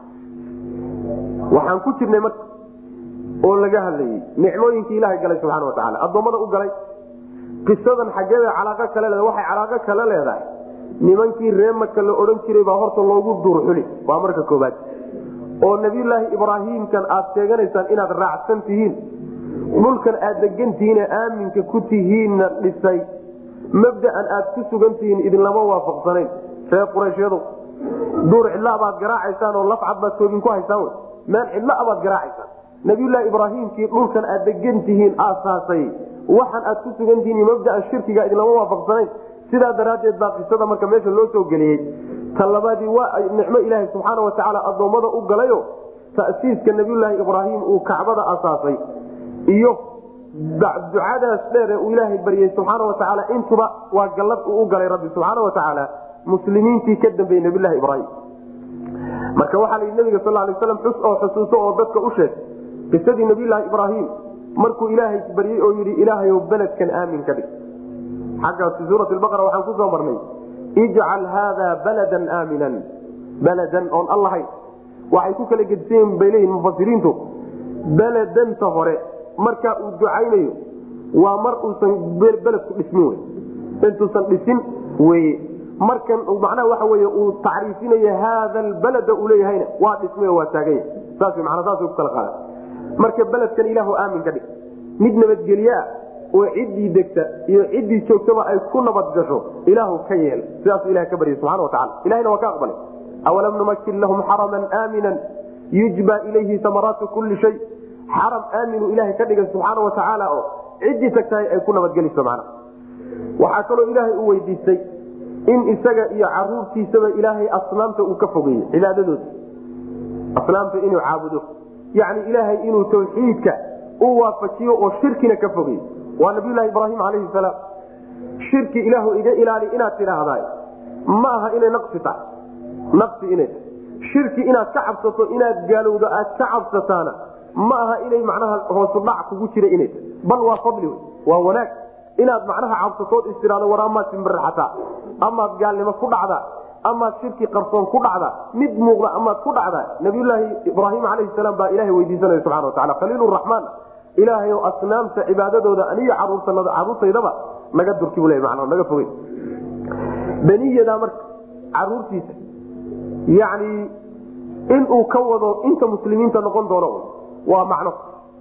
waxaan ku jirnay marka oo laga hadlayey nicmooyinkii ilahay galay subxaana watacaala addoommada u galay qisadan xaggeeda calaaqo kale leeda waxay calaaqo kale leedahay nimankii reemaka la odhan jiray baa horta loogu duurxuli waa marka koobaad oo nabiyulaahi ibraahiimkan aad sheeganaysaan inaad raacsan tihiin dhulkan aad degantihiine aaminka ku tihiinna dhisay mabdaan aad ku sugan tihiin idinlama waafaqsanayn reer qurayshyadu duur cidla baad garaacaysaan oo lafcad baad toogin ku haysaan wy meel cidla baad garaacaysaan nabiyulaahi ibraahiimkii dhulkan aad degan tihiin aasaasay waxaan aad ku sugan tihiin mabdaan shirkiga idinlama waafaqsanayn sidaa daraaddeed baa qisada marka meesha loo soo geliyey tan labaadii waa nicmo ilaahay subxaana watacaala addoommada u galayo ta'siiska nabiyulaahi ibraahim uu kacbada asaasay iyo ducadaas dheer ee uu ilaahay baryey subxaana watacaala intuba waa gallad uu u galay rabbi subxaana watacaala muslimiintii ka dambeeyey nabiylahi ibraahim marka waxaa layidhi nabiga sal lay slam xus oo xusuuso oo dadka u sheeg qisadii nabiyulaahi ibraahim markuu ilaahay baryey oo yidhi ilaahayow beledkan aamin ka dhig xaggaas fi suurati baqara waxaan kusoo marnay ijcal haada baladan aaminan baladan oon allahayn waxay ku kala gedisayen bay leeyihin mufasiriintu beledanta hore markaa uu ducaynayo waa mar uusan beledku dhismin wey intuusan dhisin weye markan macnaha waxa wey uu tacriifinayo haada albalada uu leeyahayna waa dhismay waa taaganya saas mana saas ku kala qaada marka beledkan ilaahu aamin ka dhig mid nabadgelyeah oo ciddii degta iyo ciddii joogtaba ay ku nabad gasho ilaahu ka yeel sidaasu ilaha ka baryay subxana watacala ilahina waa ka aqbalay awalam numakin lahum xaraman aaminan yujba ilayhi samaraatu kulli shay xaram aaminu ilahay ka dhigay subxaana watacaala oo ciddii tagtahay ay ku nabadgeliso mana waxaa kaloo ilaahay u weydiistay in isaga iyo caruurtiisaba ilaahay asnaamta uu ka fogeeyey cibaadadooda asnaamta inuu caabudo yacni ilaahay inuu tawxiidka u waafajiyo oo shirkina ka fogeey waa nabiylahi ibraahim alayhi salaam shirki ilaahu iga ilaali inaad tidhaahdaay ma aha inay naqsi tahay naqsi inay tahay shirki inaad ka cabsato inaad gaalowdo aad ka cabsataana ma aha inay macnaha hoosudhac kugu jira inay tahay bal waa fadli wey waa wanaag inaad macnaha cabsatood istiraado war amaad simbiraxataa amaad gaalnimo ku dhacdaa amaad shirki qarsoon ku dhacda mid muuqda amaad ku dhacda nabiyulaahi ibraahim calayhi salaam baa ilahay weydiisanaya subxana watacala khaliiluraxmaan ilaahay o asnaamta cibaadadooda aniyo caruurtanada caruurtaydaba naga durki bu le man naga fogey beniyadaa marka caruurtiisa yani inuu ka wado inta muslimiinta noqon doono waa macno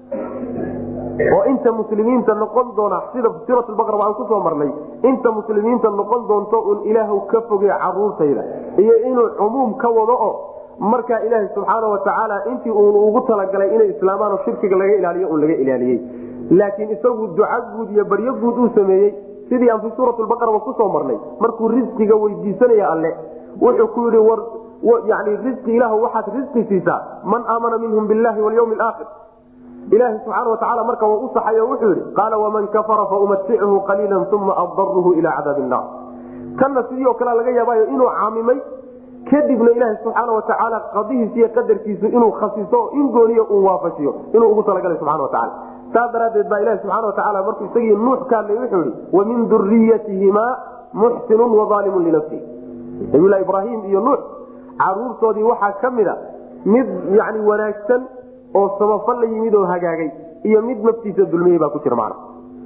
oo inta muslimiinta noqon doona sida suurat baqara waan kusoo marnay inta muslimiinta noqon doonto un ilaahw ka foge caruurtayda iyo inuu cumuum ka wado oo markaa ilaaha subxaana watacaala intii uun ugu talagalay inay islaamaan oo shirkiga laga ilaaliyo un laga ilaaliyey laakiin isagu duca guud iyo baryo guud uu sameeyey sidii aan fi suurat baqaraba kusoo marnay markuu risqiga weydiisanaya alle wuxuu ku yidhi war yani risqi ilah waxaad risqi siisaa man aamana minhum billahi walyawmi alaakhir ilaahi subxaana watacaala marka waa u saxay oo wuxuu yidhi qaala waman kafara faumatichu qaliila uma addaruhu ila cadaabi nnaar tanna sidii oo kale laga yaabaayo inuu caamimay kadibna ilaahi subxaana watacaala qadihiis iyo qadarkiisu inuu khasiso in gooniya uu waafajiyo inuu ugu talagalay subxana watacala saas daraaddeed baa ilahi subxana watacaala markuu isagii nuux ka hadlay wuxuu yihi wamin duriyatihimaa muxsinun waalimun linafsihi nabiylahi ibraahim iyo nuux caruurtoodii waxaa ka mid a mid yani wanaagsan oo samafal la yimid oo hagaagay iyo mid naftiisa dulmiyey baa ku jira macna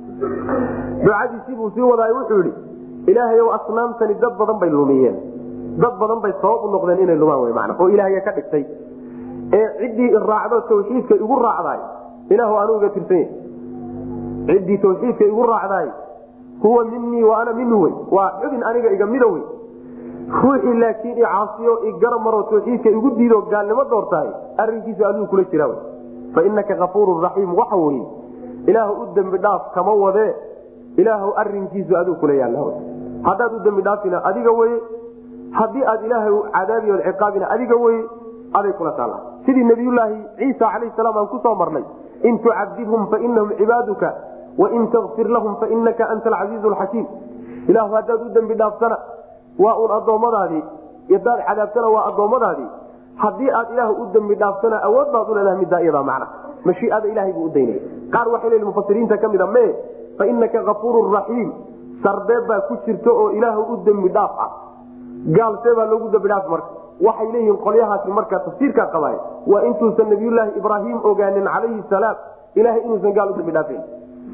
ducadiisii buu sii wadaay wuxuu yidhi ilaahayow asnaamtani dad badan bay lumiyeen dad badan bay sabab u noqdeen inay lumaan wey mana oo ilaahaya ka dhigtay ee ciddii raacdo tawxiidka igu raacdaay ilaahu anuu iga tirsan yahy ciddii tawxiidka igu raacdaay huwa minii wa ana minhu wey waa xubin aniga iga mida wey ruuxii laakiin icaasiyo igaramaro tawxiidka igu diido gaalnimo doortahay arinkiisu adigu kula jira fa inaka kafuurun raxiim waxa weye ilaahu u dembi dhaaf kama wadee ilaahu arinkiisu adigu kula yaalla haddaad u dembi dhaafina adiga weye haddii aad ilaahay cadaabi od ciqaabina adiga weye aday kula taalla sidii nabiyulaahi ciisa calayh salaam aan kusoo marnay in tucadibhum fainahum cibaaduka wain takfir lahum fainaka anta alcasiizu alxakiim ilahu haddaad u dembi dhaaftana waa uun addoommadaadii hadaad cadaabtana waa addoommadaadii haddii aad ilaah u dembi dhaaftana awood baad uleedahay middaa iyadaa macna mashiiada ilahay buu u daynaya qaar waxay leeyihin mufasiriinta ka mid a me fa inaka kafuurun raxiim sarbeeb baa ku jirta oo ilaahu u dembi dhaaf ah gaalsee baa loogu dembi dhaaf marka waxay leeyihiin qolyahaasi marka tafsiirkaa qabaay waa intuusan nabiyulaahi ibraahim ogaanin calayhi salaam ilahay inuusan gaal u dembi dhaafayn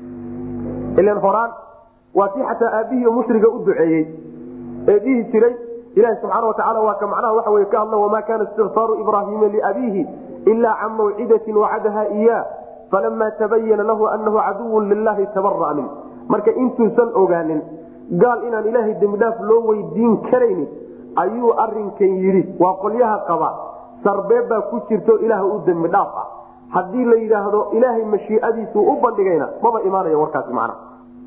ilan horaan waa tii xataa aabbihii mushriga u duceeyey ee dhihi jiray ilahi subxaana watacaala waa ka macnaha waxa wey ka hadla wamaa kaana istikfaaru ibraahiima liabiihi ilaa can mawcidatin wacadaha iyaa falama tabayana lahu anahu caduwun lilahi tabara'a min marka intuusan ogaanin gaal inaan ilaahay dembidhaaf loo weydiin karaynin ayuu arinkan yidhi waa qolyaha qaba sarbeeb baa ku jirto ilaah u dembi dhaaf ah haddii la yidhaahdo ilaahay mashiiadiisu u bandhigayna maba imaanayo warkaasi macnaha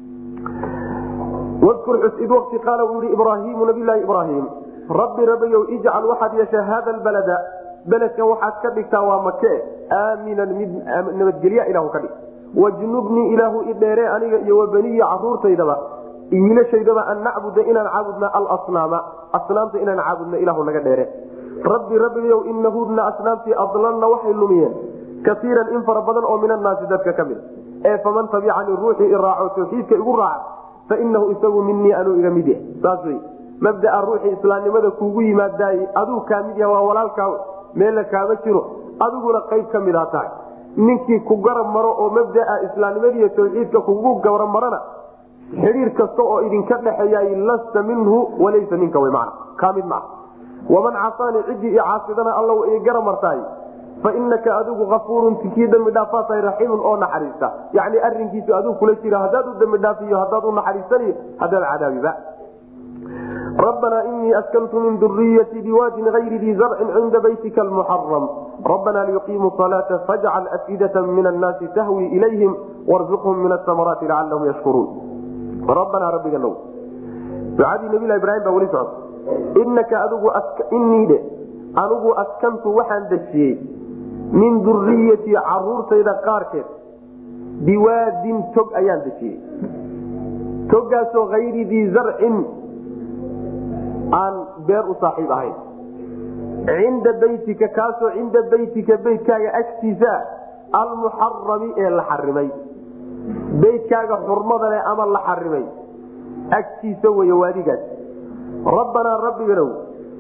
wkur xus id wati qaala uu yihi ibraahimu nabilahi ibraahim rabbi rabayow ijcal waxaad yeeshaa hada lbalada beledkan waxaad ka dhigtaa waa make aaminan mid nabadgelya ilahu ka dhig wajnubnii ilaahu idheere aniga iyo wabaniya caruurtaydaba wiilashaydaba an nacbuda inaan caabudna alasnaama asnaamta inaan caabudna ilahu naga dheere rabbi rabbigayow inahudna asnaamtii adlalna waxay lumiyeen kaiiran in fara badan oo min annaasi dadka ka mid ee faman tabicanii ruuxii iraaco tawxiidka igu raaca fainahu isagu minii anuu iga mid yahay saas wey mabdaa ruuxii islaamnimada kuugu yimaadaay aduu kaa mid yaha waa walaalkaa meella kaama jiro adiguna qayb ka midaa tahay ninkii ku garab maro oo mabdaa islaamnimadiiyo tawxiidka kugu garab marana xidhiir kasta oo idinka dhexeeya lasta minhu walaysa minka w man kaa mid maa waman casaanii ciddii i caasidana alla i garab martaay fainaka adigu afuurun kii dambi dhaafaa tahay raxiimun oo naxariista yani arinkiisu aduu kula jira hadaad u dambi dhaafiyo hadaad u naxariisaniyo hadaad cadaabiba rabbanaa inii askantu min duriyatii biwaadin ayri dii zarcin cinda baytika almuxaram rabbanaa liyuqiimuu salaata fajcal afidata min annaasi tahwi ilayhim warzuqhum min asamaraati lacalahum yashkuruun rabbanaa rabbiga now ducadii nabilah ibrahim baa weli socota inaka adigu iniidhe anigu askantu waxaan dejiyey min duriyatii caruurtayda qaarkeed biwaadin tog ayaan dejiyey togaasoo ayri dii zarcin aan beer u saaxiib ahayn cinda beytika kaasoo cinda beytika beytkaaga agtiisa almuxarami ee la xarimay beytkaaga xurmada leh ama la xarimay agtiisa wey waadigaas rabbanaa rabbiganow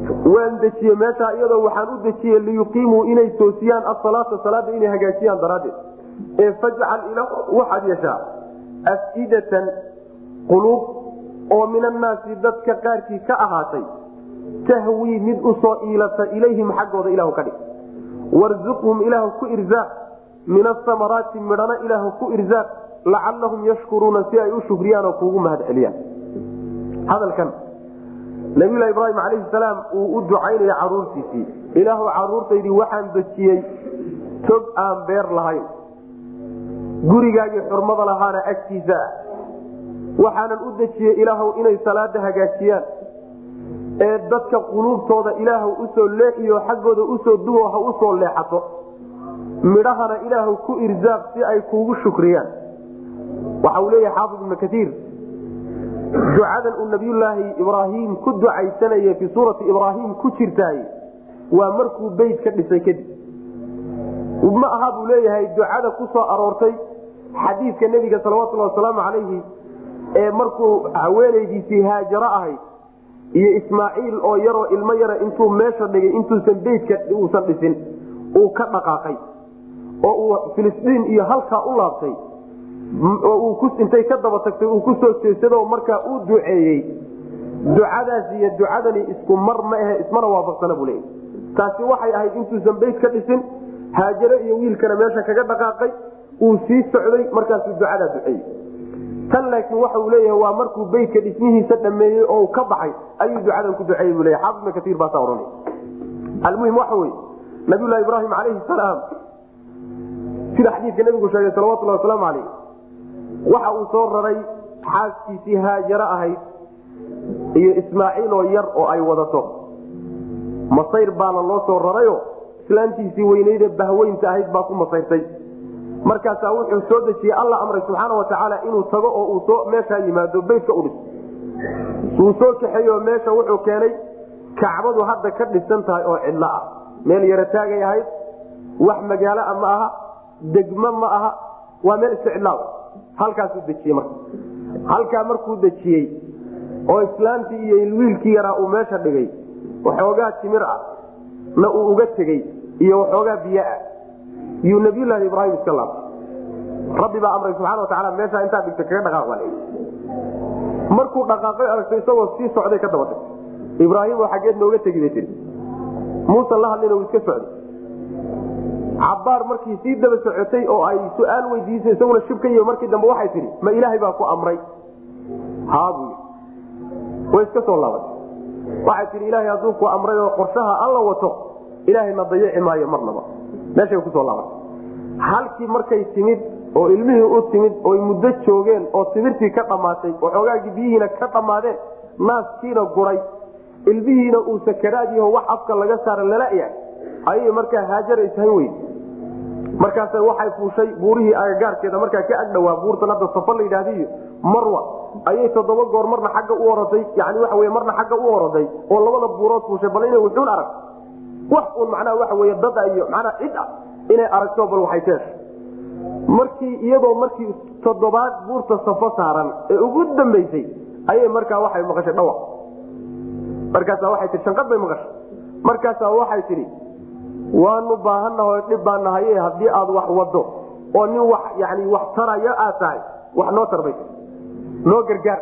waan dejiye meeshaa iyadoo waxaan u dejiye liyuqiimuu inay toosiyaan asalaata salaada inay hagaajiyaan daraaddeed ee fajcal ila waxaad yeeshaa afidatan quluub oo min annaasi dadka qaarkii ka ahaatay tahwii mid usoo iilata ilayhim xaggooda ilahu ka dhig warzuqhum ilaahu ku irzaaq min asamaraati midhana ilaahu ku irzaaq lacalahum yashkuruuna si ay u shukriyaan oo kuugu mahad celiyaan hadalkan nabiyulahi ibraahim calayhi salaam uu u ducaynaya caruurtiisii ilaahu caruurtaydii waxaan dejiyey tog aan beer lahayn gurigaagii xurmada lahaana agtiisa ah waxaanan u dejiyey ilaahu inay salaada hagaajiyaan ee dadka quluubtooda ilaahu usoo leexiyo xaggooda usoo duwo ha usoo leexato midhahana ilaahu ku irzaaq si ay kuugu shukriyaan waxa uu leeyahay xaafid ibnu kaiir ducadan uu nabiyulaahi ibraahim ku ducaysanaya fii suurati ibraahim ku jirtaay waa markuu beyt ka dhisay kadib ma aha buu leeyahay ducada ku soo aroortay xadiidka nebiga salawatulhi wasalaamu calayhi ee markuu haweenaydiisii haajaro ahayd iyo ismaaciil oo yaroo ilmo yara intuu meesha dhigay intuusan beytka uusan dhisin uu ka dhaqaaqay oo uu filistiin iyo halkaa u laabtay oo intay ka daba tagtay uu kusoo jeesado markaa uu duceeyey ducadaas iyo ducadani isku mar ma ahe ismana waafaqsana buu leeyahy taasi waxay ahayd intuusan beyt ka dhisin haajare iyo wiilkana meesha kaga dhaqaaqay uu sii socday markaasuu ducadaa duceeyey tan laakiin waxa uu leeyahay waa markuu beytka dhismihiisa dhameeyey oo ka baxay ayuu ducadan ku duceeyey buu leya xaafid ibn kaiir baasaa ohanay almuhim waxa weye nabiyulahi ibraahim calayhi salaam sida xadiidka nabigu sheegay salawatulhi wasalaamu calayh waxa uu soo raray xaaskiisii haajaro ahayd iyo ismaaciil oo yar oo ay wadato masayr baana loo soo rarayo islaantiisii weyneyde bahweynta ahayd baa ku masayrtay markaasaa wuxuu soo dejiyey alla amray subxaana watacaala inuu tago oo uu soo meeshaa yimaado beytka u dhis wuu soo kaxeeyo meesha wuxuu keenay kacbadu hadda ka dhisan tahay oo cidlo ah meel yaro taagay ahayd wax magaalo a ma aha degmo ma aha waa meel iska cidlaa halkaasuu dejiyey marka halkaa markuu dejiyey oo islaamtii iyo wiilkii yaraa uu meesha dhigay waxoogaa timir ah na uu uga tegey iyo waxoogaa biyo ah yuu nabiyulaahi ibraahim iska laabtay rabbi baa amray subxana watacaala meeshaa intaa dhigta kaga dhaqaaq baa markuu dhaqaaqay aragtay isagoo sii socday ka daba tagtay ibraahim oo xaggeed nooga tegi bay tii muusan la hadlina uu iska socday cabaar markii sii daba socotay oo ay su-aal weydiisay isaguna shibka iyo markii dambe waxay tihi ma ilaahay baa ku amray haabu way iska soo laabatay waxay tihi ilaahay hadduu ku amray oo qorshaha alla wato ilaahayna dayaci maayo marnaba meeshay kusoo laabatay halkii markay timid oo ilmihii u timid oy muddo joogeen oo timirtii ka dhammaatay waxoogaagii biyihiina ka dhammaadeen naaskiina guray ilmihiina uu sakaraadyaho wax afka laga saara lalayahay ayay markaa haajara ishan weyn markaas waxay fuushay buurihii agagaarkeeda markaa ka agdhawaa buurtan hadda safa la yidhaahdiyo marwa ayay toddoba goor marna xagga u oroday yani waxa wey marna xagga u oroday oo labada buurood fuushay bal inay wuxuun arag wax uun macnaha waxa wey dada iyo macnaha cid ah inay aragto bal waxay teesha markii iyadoo markii toddobaad buurta safo saaran ee ugu dambaysay ayay markaa waxay maqashay dhawaq markaasa waxay tii shanqad bay maqashay markaasaa waxay tidhi waanu baahannaho dhib baa nahaye haddii aad wax wado oo nin wax yani wax tarayo aad tahay wax noo tarbay noo gargaar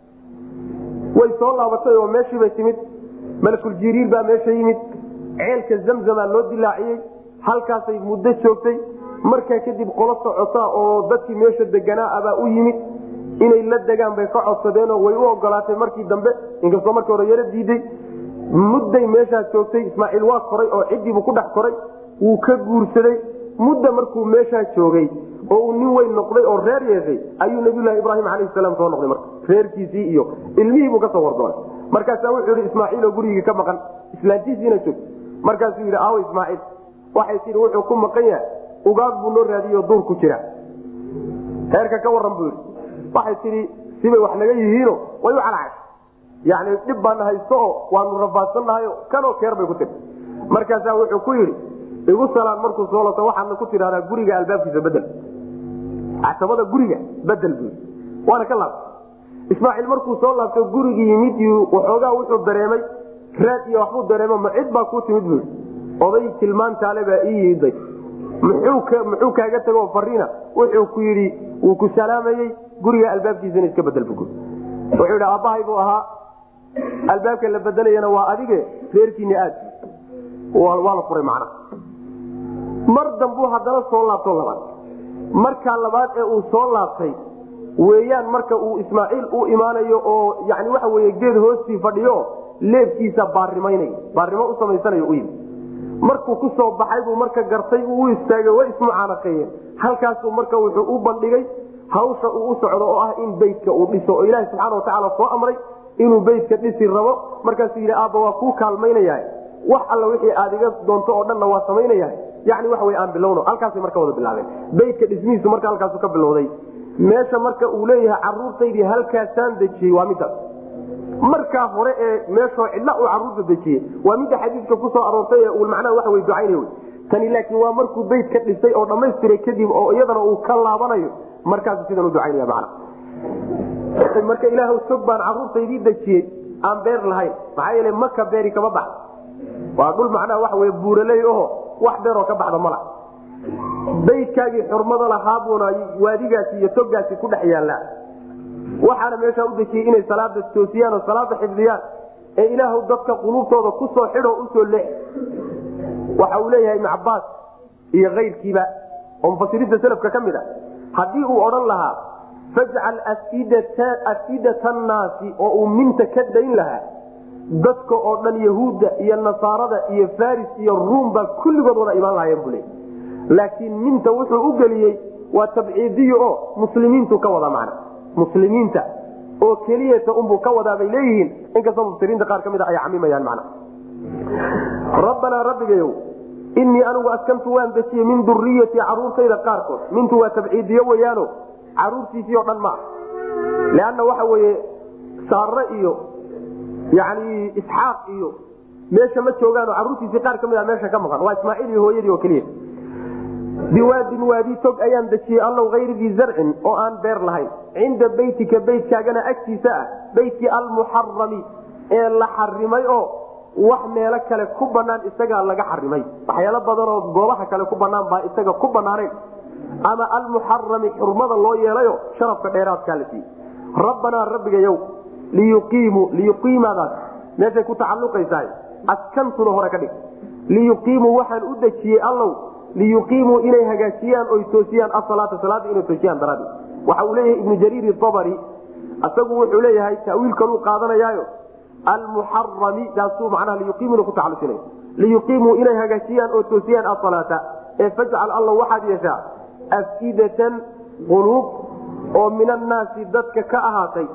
way soo laabatay oo meeshiibay timid malakul jiriir baa meesha yimid ceelka zamzamaa loo dilaaciyey halkaasay muddo joogtay markaa kadib qolo socota oo dadkii meesha deganaa abaa u yimid inay la degaan bay ka codsadeenoo way u ogolaatay markii dambe inkastoo markii hore yaro diiday mudday meeshaa joogtay ismaaciil waa koray oo ciddiibuu ku dhex koray wuu ka guursaday mudda markuu meeshaa joogay oo uu nin weyn noqday oo reer yeeshay ayuu nabiyulahi ibraahim calayhi salaam soo noqday marka reerkiisii iyo ilmihiibuu kasoo wardoonay markaasaa wuxuu yihi ismaaciil oo gurigii ka maqan islaantiisiina joog markaasuu yidhi aawo ismaaciil waxay tii wuxuu ku maqan yahay ugaag buu noo raadiyo duur ku jira reerka ka waran buu yidhi waxay tidhi sibay wax naga yihiino way u calacay yani dhib baana haysto oo waanu rafaadsannahay kanoo keer bay ku tii markaasaa wuxuu ku yidhi igu salaan markuu soo lato waxaadna ku tidhahdaa guriga albaabkiisa bedel casabada guriga bedel buu waana ka laabtay ismaaciil markuu soo laabto gurigii yimid waxoogaa wuxuu dareemay raad iyo waxbuu dareemo ma cid baa kuu timid bui oday tilmaantaale baa ii yimiday muxuu kaaga tago fariina wuxuu ku yidhi wuu ku salaamayey guriga albaabkiisana iska bedel bu wuxuu yidhi aabbahay buu ahaa albaabka la bedelayana waa adige reerkiina aad waa la furay macna mar dambuu haddana soo laabto labaad markaa labaad ee uu soo laabtay weeyaan marka uu ismaaciil u imaanayo oo yani waxa weye geed hoostii fadhiyo leebkiisa baarimaynay baarimo u samaysanayo u yimi markuu ku soo baxay buu marka gartay uu u istaagay way ismucaanaqeeyeen halkaasuu marka wuxuu u bandhigay hawsha uu u socdo oo ah in beytka uu dhiso oo ilaaha subxaana watacaala soo amray inuu beytka dhisi rabo markaasuu yidhi aabba waa kuu kaalmaynaya wax alla wixii aad iga doonto oo dhanna waa samaynaya yani waxa wey aan bilowno halkaasay marka wada bilaabeen beytka dhismihiisu marka halkaasu ka bilowday meesha marka uu leeyahay caruurtaydii halkaasaan dejiyey waa midaas markaa hore ee meeshoo cidla uu caruurta dejiyey waa midda xadiidka kusoo aroortay ee uu macnaha waxa wey ducaynay wey tani laakiin waa markuu beyt ka dhisay oo dhammaystiray kadib oo iyadana uu ka laabanayo markaasu sidan u ducaynaya macna marka ilaah sog baan caruurtaydii dejiyey aan beer lahayn maxaa yeele maka beeri kama baxda waa dhul macnaha waxa wey buuraley oho wax beeroo ka baxda mala baydkaagii xurmada lahaabuuna waadigaasi iyo togaasi ku dhex yaallaa waxaana meeshaa u dejiyey inay salaada toosiyaan oo salaada xifdiyaan ee ilaahw dadka quluubtooda kusoo xidho usoo leex waxa uu leeyahay ibnu cabaas iyo kayrkiiba oo mufasiriinta selafka ka mid a haddii uu odhan lahaa fajcal afidata annaasi oo uu minta ka dayn lahaa dadka oo dhan yahuudda iyo nasaarada iyo faris iyo ruum baa kulligood wada imaan lahayen buu leey laakiin minta wuxuu u geliyey waa tabciidiyo oo muslimiintu ka wada macna muslimiinta oo keliyata unbuu ka wadaa bay leeyihiin inkastoo mufsiriinta qaar ka mid a ay camimayaan macna rabbanaa rabbigayow innii anigu askantu waan dejiyey min duriyati caruurtayda qaarkood mintu waa tabciidiyo weyaano caruurtiisii oo dhan ma ah leanna waxa weeye saare iyo yani isxaaq iyo meesha ma joogaano caruurtiisii qaar ka mid a meesha ka maqan waa ismaaciil iyo hooyadii oo keliya biwaadin waadi tog ayaan dejiyey allow hayri dii zarcin oo aan beer lahayn cinda beytika beytkaagana agtiisa ah beytkii almuxarami ee la xarimay oo wax meelo kale ku banaan isagaa laga xarimay waxyaalo badan oo goobaha kale ku banaan baa isaga ku banaanayn ama almuxarami xurmada loo yeelayo sharafka dheeraadkaa la siiyey rabbanaa rabbigayow liyuqiimuu liyuqiimadaas meeshay ku tacaluqaysahay askantuna hore ka dhig liyuqiimuu waxaan u dejiyey allow liyuqiimuu inay hagaajiyaan oy toosiyaan asalaata salaada inay toosiyaan daraadi waxa uu leeyahay ibnu jariir abari isagu wuxuu leeyahay tawiil kaluu qaadanayaayo almuxarami taasuu macnaha liyuqiimuna ku tacalusinay liyuqiimuu inay hagaajiyaan oo toosiyaan asalaata ee fajcal alla waxaad yeeshaa afidatan quluub oo min annaasi dadka ka ahaatay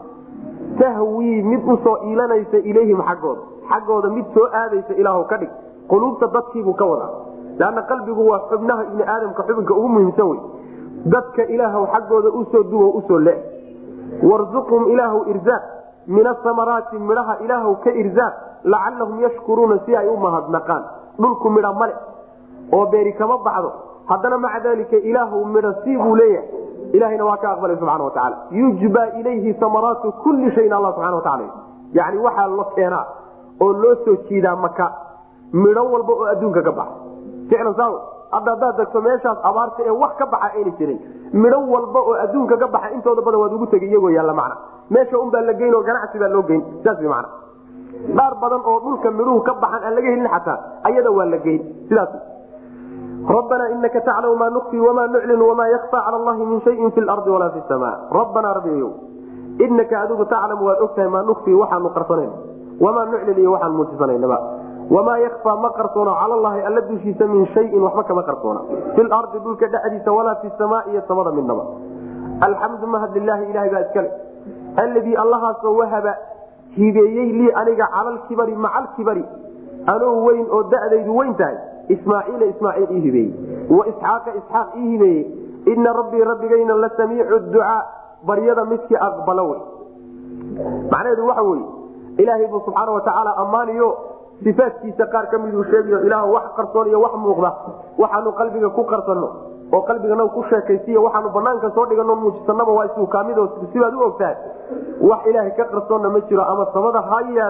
tahwii mid usoo iilanaysa ilayhim xaggooda xaggooda mid soo aadaysa ilaah ka dhig quluubta dadkiibuu ka wadaa lanna qalbigu waa xubnaha ibni aadamka xubinka ugu muhiimsan wey dadka ilaahw xaggooda usoo duwo usoo le warzuqhum ilaahw irzaaq min asamaraati midhaha ilaahw ka irzaaq lacalahum yashkuruuna si ay u mahadnaqaan dhulku midha male oo beeri kama baxdo haddana maca dalika ilaahw midha sii buu leeyahay ilahayna waa ka aqbalay subxana watacaala yujba ilayhi samaraatu kulli shayin alla subxana wataala yani waxaa lo keenaa oo loo soo jiidaa maka midho walba oo adduunka ka baxa ficlan saa hadda haddaad degto meeshaas abaarta ee wax ka baxa ayna jirin midho walba oo adduunka ka baxa intooda badan waad ugu tegay iyagoo yaalla macna meesha unbaa la geyn oo ganacsi baa loo geyn saas wy macna dhaar badan oo dhulka midhuhu ka baxan aan laga helin xataa ayada waa la geyn sidaas rabbanaa inaka taclamu maa nukfi wamaa nuclin wamaa yakfa cala allahi min shayin fi lardi walaa fi sama rabbanaa rabbigayow inaka adigu taclamu waad ogtahay maa nukfi waxaanu qarsanayna wamaa nuclin iyo waxaan muujisanaynaba wamaa yakfaa ma qarsoono cala allahi alla dushiisa min shayin waxba kama qarsoona fi lardi dhulka dhexdiisa walaa fi samaa iyo samada midnaba alxamdu mahad lilaahi ilahay baa iskale alladii allahaasoo wahaba hibeeyey lii aniga calalkibari macalkibari anoo weyn oo da'daydu weyn tahay ismaaciila ismaaciil ii hibeeyey wa isxaaqa isxaaq ii hibeeyey ina rabbii rabbigayna la samiicu ducaa baryada midkii aqbalo wey macnaheedu waxa weye ilaahay buu subxaana watacaala ammaaniyo sifaadkiisa qaar ka miduu sheegayo ilaah wax qarsoon iyo wax muuqda waxaanu qalbiga ku qarsanno oo qalbigana ku sheekaysiiyo waxaanu banaanka soo dhigano muujisanaba waa isuu kaamid sibaad u ogtahay wax ilaahay ka qarsoonna ma jiro ama samada ha yaallo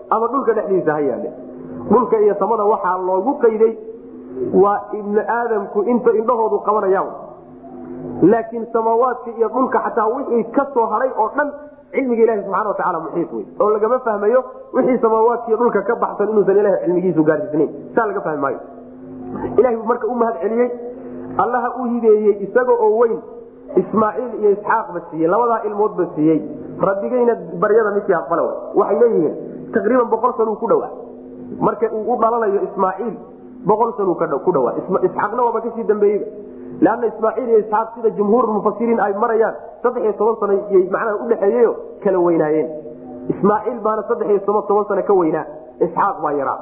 ama dhulka dhexdiisa ha yaale dhulka iyo samada waxaa loogu qayday waa ibni aadamku inta indhahoodu qabanayaan laakiin samaawaadka iyo dhulka xataa wixii ka soo haray oo dhan cilmiga ilahi subxana watacaala muxiit wey oo lagama fahmayo wixii samaawaadka iyo dhulka ka baxsan inuusan ilaha cilmigiisu gaarsiisnayn saa laga fahmi maayo ilahi buu marka u mahad celiyey allaha u hibeeyey isaga oo weyn ismaaciil iyo isxaaqba siiyey labadaa ilmoodba siiyey rabbigayna baryada midkii aqbala waxay leeyihiin taqriiban boqol sanuu ku dhowaa marka uu u dhalanayo ismaaciil boqol sanuu ku dhawaa isxaaqna waaba kasii dambeeyeyba leanna ismaaciil iyo isxaaq sida jumhuur mufasiriin ay marayaan saddex iyo toban sano yay macnaha udhexeeyeyo kala weynaayeen ismaaciil baana saddex iyo toban toban sano ka weynaa isxaaq baa yaraa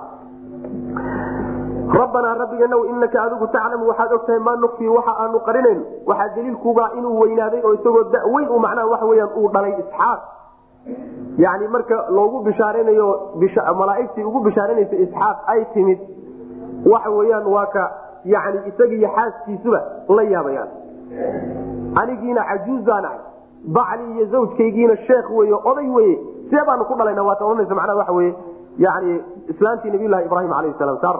rabbanaa rabbiganow inaka adigu taclamu waxaad ogtahay maa nukfii waxa aanu qarinayno waxaa daliilkuubaa inuu weynaaday oo isagoo daweyn u macnaha waxa weyaan uu dhalay isxaaq yani marka loogu bishaaranayo malaaigtii ugu bishaaranaysa isxaaq ay timid waxa weyaan waa ka yani isagiiyo xaaskiisuba la yaabayaan anigiina cajuuzaan ahay bacli iyo zawjkaygiina sheekh wey oday weye see baanu ku dhalayna waata ohanaysa macnaha waxa weye yani islaantii nabiylahi ibrahim alayh salam saar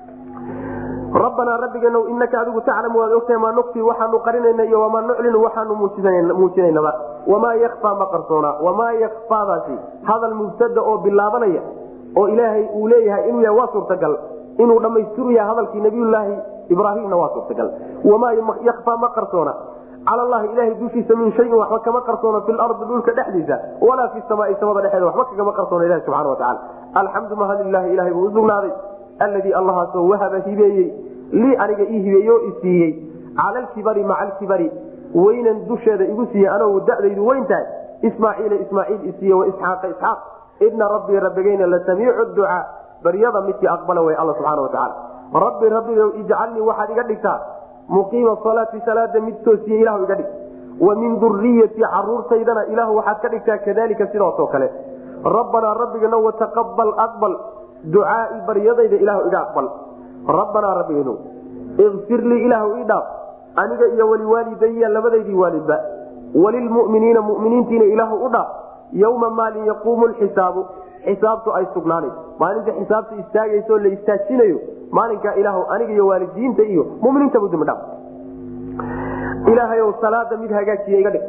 rabbanaa rabbiganow inaka adigu taclamu waad ogtahay maa nukfii waxaanu qarinayna iyo wamaa nuclinu waxaanu muujinaynaba wamaa yakfaa ma qarsoona wamaa yakfaadaasi hadal mubtada oo bilaabanaya oo ilaahay uu leeyahay inuu yahay waa suurtagal inuu dhammaystiru yahay hadalkii nabiyulaahi ibraahimna waa suurtagal wamaa yakfaa ma qarsoona cala allahi ilahay dushiisa min shayin waxba kama qarsoona fi lardi dhulka dhexdiisa walaa fi samaai samada dhexeeda waxba kagama qarsoona ilahi subxana watacaala alxamdu mahadilahi ilahay buu usugnaaday alladii allahaasoo wahaba hibeeyey lii aniga ii hibeeye oo isiiyey cala alkibari maca alkibari weynan dusheeda igu siiyey anoo dadaydu weyn tahay ismaaciila ismaaciil isiiye waisxaaqa isxaaq ina rabbii rabbigayna la samiicu ducaa baryada midkii aqbala way alla subxaana watacaala rabbi rabbigow ijcalnii waxaad iga dhigtaa muqiima salaati salaada mid toosiye ilahu iga dhig wa min duriyatii caruurtaydana ilahu waxaad ka dhigtaa kadalika sidaasoo kale rabbanaa rabbigana wataqabal aqbal ducaai baryadayda ilahu iga aqbal rabbanaa rabbiganu ikfir lii ilaahu ii dhaaf aniga iyo waliwaalidaya labadaydii waalidba walilmuminiina muminiintiina ilaahu u dhaaf yowma maalin yaquumu lxisaabu xisaabtu ay sugnaanayso maalinta xisaabta istaagayso la istaajinayo maalinkaa ilaahu aniga iyo waalidiinta iyo muminiintabu dambi dhaaf ilaahayow salaada mid hagaajiya iga dhig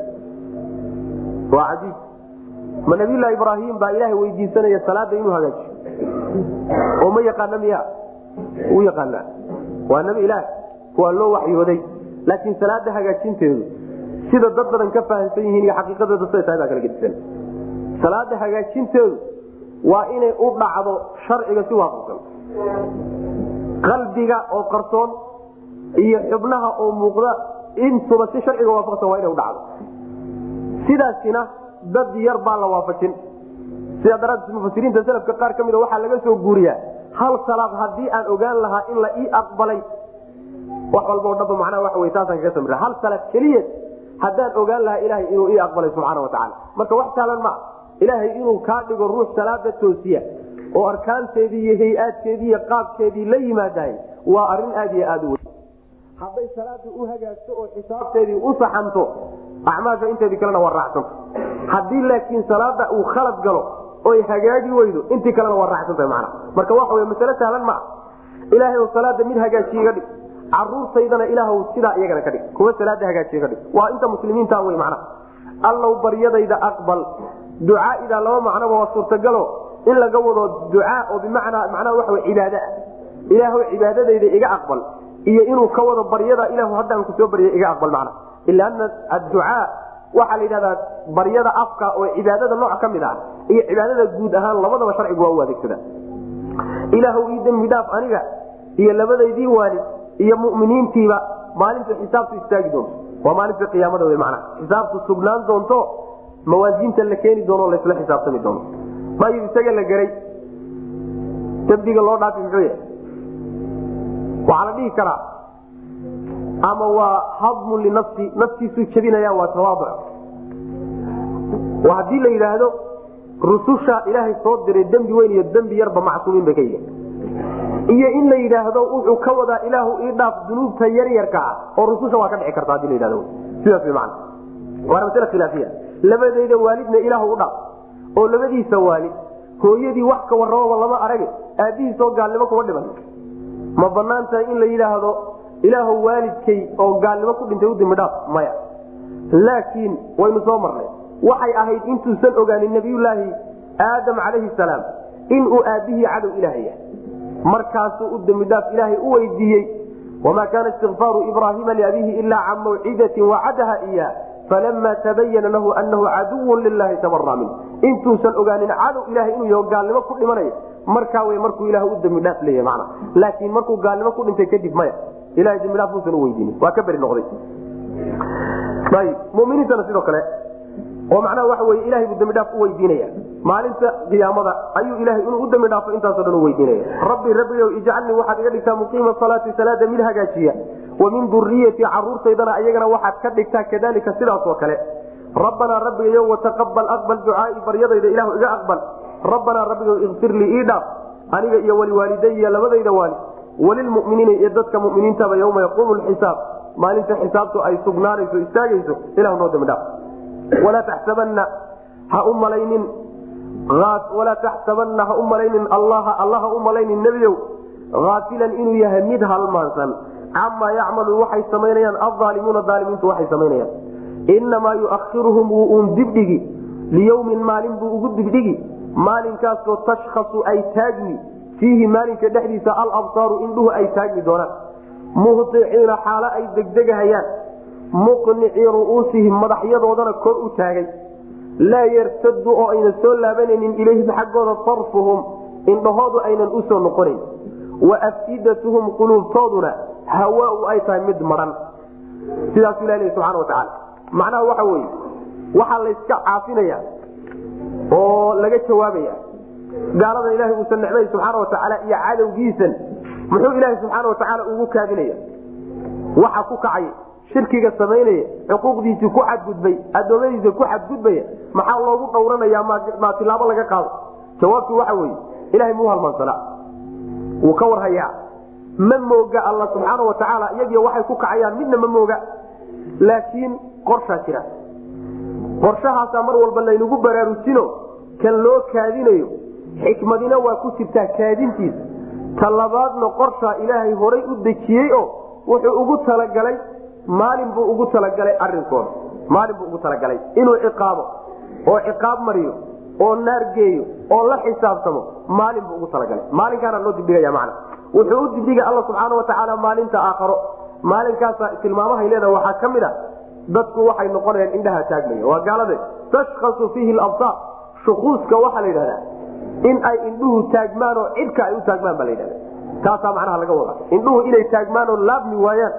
waa caiib ma nabiylahi ibraahim baa ilaahay weydiisanaya salaada inuu hagaajiyo oo ma yaqaana miya u yaqaanaa waa nabi ilaah waa loo waxyooday laakiin salaada hagaajinteedu sida dad badan ka fahamsan yihiin iyo xaqiiqadeeda siday tahay baa kala gedisan salaada hagaajinteedu waa inay u dhacdo sharciga si waafaqsan qalbiga oo qarsoon iyo xubnaha oo muuqda intuba si sharciga waafaqsan waa inay udhacdo sidaasina dad yar baa la waafajin sidaa daraaddeed mufasiriinta selafka qaar ka mida waxaa laga soo guuriyaa hal salaad haddii aan ogaan lahaa in la ii aqbalay wax walba o dhaba macnaha waxa wey taasaan kaga samira hal salaad keliya haddaan ogaan lahaa ilaahay inuu ii aqbalay subxaana watacaala marka wax saalan maa ilaahay inuu kaa dhigo ruux salaada toosiya oo arkaanteedii iyo hay-aadkeedii iyo qaabkeedii la yimaadahay waa arrin aad iyo aad u weyn hadday salaada u hagaagto oo xisaabteedii u saxanto acmaasha inteedii kalena waa raacsanto haddii laakiin salaada uu khalad galo oy hagaagi weydo intii kalena waa raacsantahay macna marka waxa wey masale sahlan maa ilaahay oo salaada mid hagaajiye ga dhig caruurtaydana ilaahw sidaa iyagana ka dhig kuwa salaada hagaajiye ka dhig waa inta muslimiinta wey macna allow baryadayda aqbal ducaaida laba macnoba waa suurtagalo in laga wado ducaa oo bimacnaa macnaha waxa wey cibaada ah ilaahw cibaadadayda iga aqbal iyo inuu ka wado baryada ilahu haddaan ku soo barya iga aqbal macna ila ana adducaa waxaa la yidhahdaa baryada afka oo cibaadada nooc ka mid ah iyo cibaadada guud ahaan labadaba sharcigu waa u adeegsada ilaahw ii dembi dhaaf aniga iyo labadaydii waalid iyo muminiintiiba maalintu xisaabtu istaagi doonto waa maalinta qiyaamada w mana xisaabtu sugnaan doonto mawaasiinta la keeni doono lasla xisaabtami doono mayu isaga la geray dembiga loo dhaafi muxuu yahay waxaa la dhihi karaa ama waa hadmun linafsi naftiisuu jebinaya waa tawaaduc haddii la yidhaahdo rususha ilaahay soo diray dembi weyn iyo dembi yarba macsuumiin bay ka yihin iyo in la yidhaahdo wuxuu ka wadaa ilaahu ii dhaaf dunuubta yaryarka ah oo rususha waa ka dhici karta hadii la yidhahdo sidaas wy macana waana masale khilaafiya labadayda waalidna ilaahu u dhaaf oo labadiisa waalid hooyadii wax ka warramaba lama arage aabbihiisoo gaalnimo kuma dhiman ma banaan tahay in la yidhaahdo ilaahu waalidkay oo gaalnimo ku dhintay u dembidhaaf maya laakiin waynu soo marnay waxay ahayd intuusan ogaanin nabiyulaahi aadam calayhi salaam inuu aabbihii cadow ilaah yahay markaasuu u dembidhaaf ilaahay u weydiiyey wamaa kaana istikfaaru ibraahiima liabiihi ilaa can mawcidatin wacadaha iya falama tabayana lahu anahu caduwun lilahi tabara min intuusan ogaanin cadow ilahay inuu yaho gaalnimo ku dhimanaya markaa wey markuu ilah u dembidhaaf leeyahy mana laakiin markuu gaalnimo ku dhintay kadib maya ilahay dembidhaaf muusan u weydiinin waa ka beri noqday ayb muminiintana sidoo kale oo macnaha waxa wey ilahay buu dembidhaaf u weydiinaya maalinta qiyaamada ayuu ilahay inuu u dembi dhaafo intaaso dhan u weydiinaya rabbi rabbigow ijcalnii waxaad iga dhigtaa muqiima salaati salaada mid hagaajiya wa min duriyatii caruurtaydana ayagana waxaad ka dhigtaa kadalika sidaasoo kale rabbanaa rabbigayo wataqabal aqbal ducaai baryadayda ilahu iga aqbal rabbanaa rabbigow ikfir lii ii dhaaf aniga iyo waliwaalidaya labadayda waali walilmuminiina iyo dadka muminiintaba yowma yaquumu lxisaab maalinta xisaabtu ay sugnaanayso istaagayso ilahu noo dembi dhaaf walaa taxsabanna ha u malaynin walaa taxsabanna ha u malaynin allaha alla ha u malaynin nebiyow haafilan inuu yahay mid halmaansan camaa yacmalu waxay samaynayaan aldaalimuuna daalimiintu waxay samaynayaan inamaa yuakhiruhum wuu uun dibdhigi liyowmin maalin buu ugu dibdhigi maalinkaasoo tashkhasu ay taagmi fiihi maalinka dhexdiisa alabsaaru indhuhu ay taagmi doonaan muhiciina xaalo ay degdegahayaan muqnicii ru'uusihim madaxyadoodana kor u taagay laa yartadu oo aynan soo laabanaynin ilayhim xaggooda sarfuhum indhahoodu aynan usoo noqonayn wa afidatuhum quluubtooduna hawaau ay tahay mid maran sidaasuu ilah lehi subxana watacaala macnaha waxa weye waxaa layska caafinaya oo laga jawaabaya gaaladan ilahay uusan necmay subxaana watacaala iyo cadowgiisan muxuu ilaahay subxaana watacaala ugu kaadinaya waxa ku kacay shirkiga samaynaya xuquuqdiisii ku xadgudbay adoomadiisa ku xadgudbaya maxaa loogu dhowranaya maa tilaabo laga qaado jawaabtu waxa weye ilahay muu halmaansana wuu ka warhayaa ma mooga alla subxaana watacaala iyagiyo waxay ku kacayaan midna ma mooga laakiin qorshaa jira qorshahaasaa mar walba laynagu baraarujino kan loo kaadinayo xikmadina waa ku jirtaa kaadintiisa ta labaadna qorshaa ilaahay horay u dejiyey oo wuxuu ugu talagalay maalin buu ugu talagalay arinkooda maalin buu ugu talagalay inuu ciqaabo oo ciqaab mariyo oo naar geeyo oo la xisaabtamo maalin buu ugu talagalay maalinkaana loo dibdhigaya macna wuxuu u dibdhigay alla subxaana watacaala maalinta aakharo maalinkaasa tilmaamahay leedaha waxaa ka mid a dadku waxay noqonayaan indhaha taagmaya waa gaalade tashkasu fiihi labsaar shukuuska waxaa la yidhahdaa in ay indhuhu taagmaan oo cidka ay u taagmaan baa la yidhahda taasaa macnaha laga wadaa indhuhu inay taagmaan oo laabmi waayaan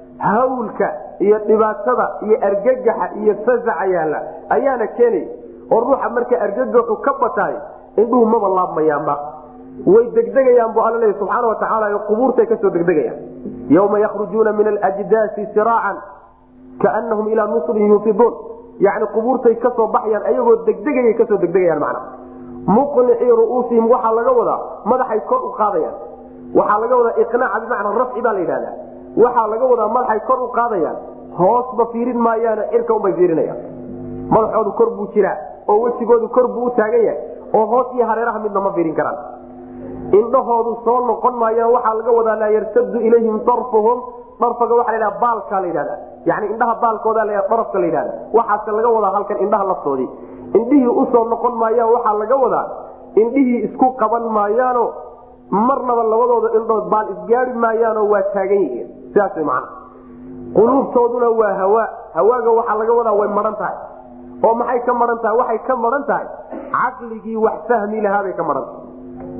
hawlka iyo dhibaatada iyo argagaxa iyo fasaca yaalla ayaana keenaya oo ruuxa marka argagaxu ka bataay indhuhu maba laabmayaanba way degdegayaan bu alla leey subxaana watacaala qubuurtay kasoo degdegayaan yawma yakhrujuuna min alajdaasi siraacan kaanahum ilaa nusrin yuufiduun yani qubuurtay kasoo baxayaan ayagoo degdegayay kasoo degdegayaan macna muqnicii ru'uusihim waxaa laga wadaa madaxay kor u qaadayaan waxaa laga wadaa iqnaaca bimacnaa rafci baa la yidhahdaa waxaa laga wadaa madaxay kor u qaadayaan hoosba fiirin maayaano cirka unbay fiirinayaan madaxoodu kor buu jiraa oo wejigoodu kor buu u taagan yahay oo hoos iyo hareeraha midna ma fiirin karaan indhahoodu soo noqon maayaan waxaa laga wadaa laa yartadu ilayhim sarfuhum dharfaga waa la baalka la yidhahda yani indhaha baalkooda la dharafka la yidhahda waxaase laga wadaa halkan indhaha laftoodii indhihii usoo noqon maayaan waxaa laga wadaa indhihii isku qaban maayaano marnaba labadooda indhood baal isgaari maayaanoo waa taagan yihiin sidaas way macana quluubtooduna waa hawaa hawaaga waxaa laga wadaa way maran tahay oo maxay ka maran tahay waxay ka maran tahay caqligii wax fahmi lahaabay ka maran tahay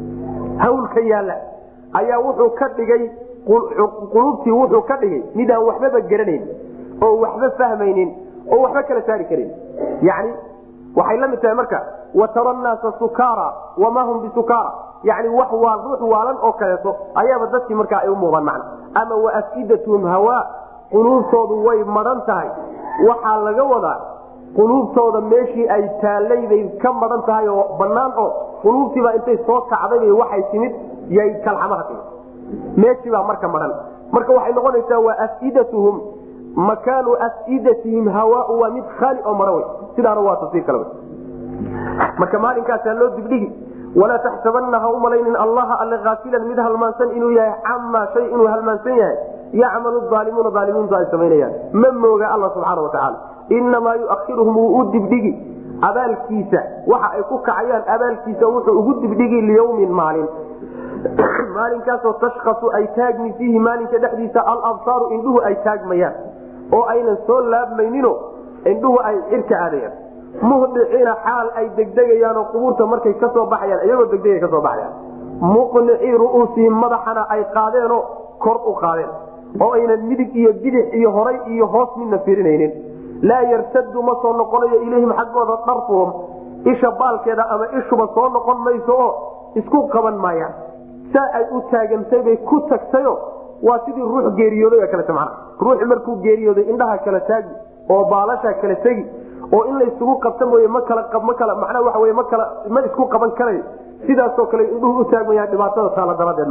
hawlka yaalla ayaa wuxuu ka dhigay quluubtii wuxuu ka dhigay mid aan waxbaba garanayn oo waxba fahmaynin oo waxba kala saari karin yani waxay la mid tahay marka watara naasa sukaara wamaa hum bisukara yani wax waa ruux waalan oo kaleeto ayaaba dadkii markaa ay u muuqdaan macna ama waafidatuhum hawaa quluubtoodu way maran tahay waxaa laga wadaa quluubtooda meeshii ay taallaybay ka maran tahay oo banaan oo quluubtiibaa intay soo kacday waxay timid yay kalxamaha timid meeshiibaa marka maran marka waxay noqonaysaa waa afidatuhum makaanu afidatihim hawaau waa mid khaali oo mara wey sidaana waa tafsiir kale marka maalinkaasaa loo dibdhigi walaa taxsabana ha umalaynin allaha alle aafilan mid halmaansan inuu yahay camaa shay inuu halmaansan yahay yacmalu aalimuuna aalimiintu ay samaynayaan ma mooga alla subxaana watacaala inamaa yuahiruhum wuu u dibdhigi abaalkiisa waxa ay ku kacayaan abaalkiisa wuxuu ugu dibdhigi liyawmin maalin maalinkaasoo tashkasu ay taagmi fiihi maalinka dhexdiisa alabsaaru indhuhu ay taagmayaan oo aynan soo laabmaynino indhuhu ay cirka aadayaan muhdiciina xaal ay degdegayaanoo qubuurta markay kasoo baxayaan iyagoo degdegay kasoo baxayaan muqnicii ru'uusihim madaxana ay qaadeenoo kor u qaadeen oo aynan midig iyo bidix iyo horay iyo hoos midna firinaynin laa yartadu ma soo noqonayo ilayhim xaggooda dharfuhum isha baalkeeda ama ishuba soo noqon mayso oo isku qaban maayaan saa ay u taagantay bay ku tagtayo waa sidii ruux geeriyooday oo kalete mana ruuxi markuu geeriyooday indhaha kala taagi oo baalasha kala tegi oo in laysugu qabta mooye ma kala ma kala macnaa waxa wey ma kala ma isku qaban karayo sidaasoo kale indhuhu u taagmayaan dhibaatada taala daradeed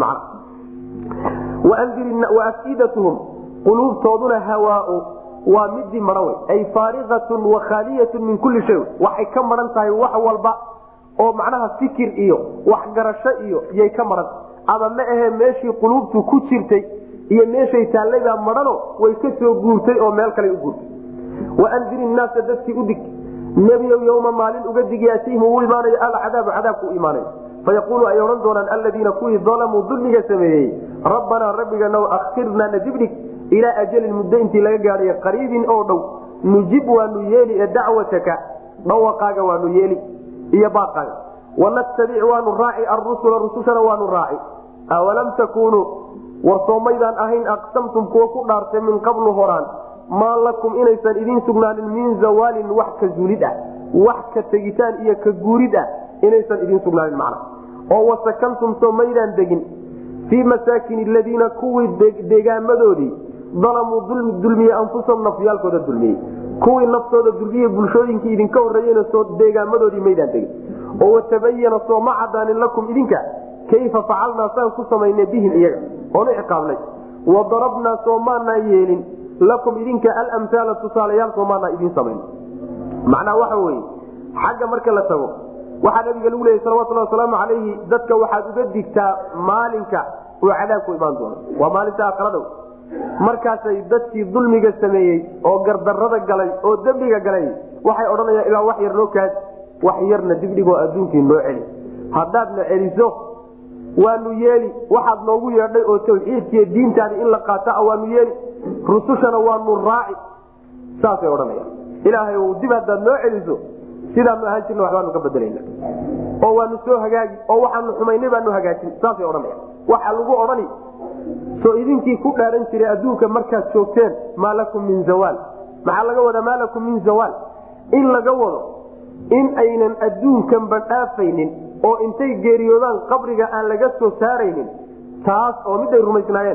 macna wa afidatuhum quluubtooduna hawaau waa midii maran wey ay faariatun wa khaaliyatun min kulli shay waxay ka maran tahay wax walba oo macnaha fikir iyo waxgarasho iyo yay ka maran ama ma ahe meeshii quluubtu ku jirtay iyo meeshay taallaybaa marano way ka soo guurtay oo meel kale u guurtay waandir innaasa dadkii u dig nebiyow yowma maalin uga dig yaatiihim uu imaanayo alcadaabu cadaabku u imaanayo fayaquulu ay odhan doonaan alladiina kuwii dalamuu dulmiga sameeyey rabbanaa rabbiganow akhirnaa nadibdhig ilaa ajalin muddo intii laga gaadhayo qariibin oo dhow nujib waanu yeeli ee dacwataka dhawaqaaga waanu yeeli iyo baaqaaga wanattabic waanu raaci arusula rusushana waanu raaci awalam takuunuu war soomaydaan ahayn aqsamtum kuwa ku dhaartay min qablu horaan maa lakum inaysan idiin sugnaanin min zawaalin wax ka zuulid ah wax ka tegitaan iyo ka guurid ah inaysan idiin sugnaanin macna oo wasakantum soomaydaan degin fii masaakin aladiina kuwii deegaamadoodii dalamuu dulmiyey anfusahum nafyaalkooda dulmiyey kuwii naftooda dulmiyey bulshooyinkii idinka horreeyena soo deegaamadoodii maydaan degin oo watabayana sooma cadaanin lakum idinka kayfa facalnaa saan ku samaynay bihim iyaga oonu ciqaabnay wadarabnaa soomaanaan yeelin lakum idinka alamhaala tusaalayaal soomaanaa idiin samayn macnaa waxa weye xagga marka la tago waxaa nabiga lagu leeyay salawatulhi wasalaamu calayhi dadka waxaad uga digtaa maalinka uu cadaabku imaan doono waa maalinta akradow markaasay dadkii dulmiga sameeyey oo gardarada galay oo dembiga galay waxay odhanayaan ilaa wax yar noo kaadi wax yarna dibdhigoo adduunkii noo celi haddaadna celiso waanu yeeli waxaad noogu yeedhay oo tawxiidkiiyo diintaadi in la qaata waanu yeeli rusushana waanu raaci saasay odhanayaan ilaahay dib haddaad noo celiso sidaanu ahaan jirna waxbaanu ka bedelayna oo waanu soo hagaagi oo waxaanu xumaynay baanu hagaajin saasay odhanayaan waxa lagu odhani soo idinkii ku dhaaran jiray adduunka markaad joogteen maa lakum min zawaal maxaa laga wadaa maa lakum min zawaal in laga wado in aynan adduunkanba dhaafaynin oo intay geeriyoodaan qabriga aan laga soo saaraynin taas oo miday rumaysnaayeen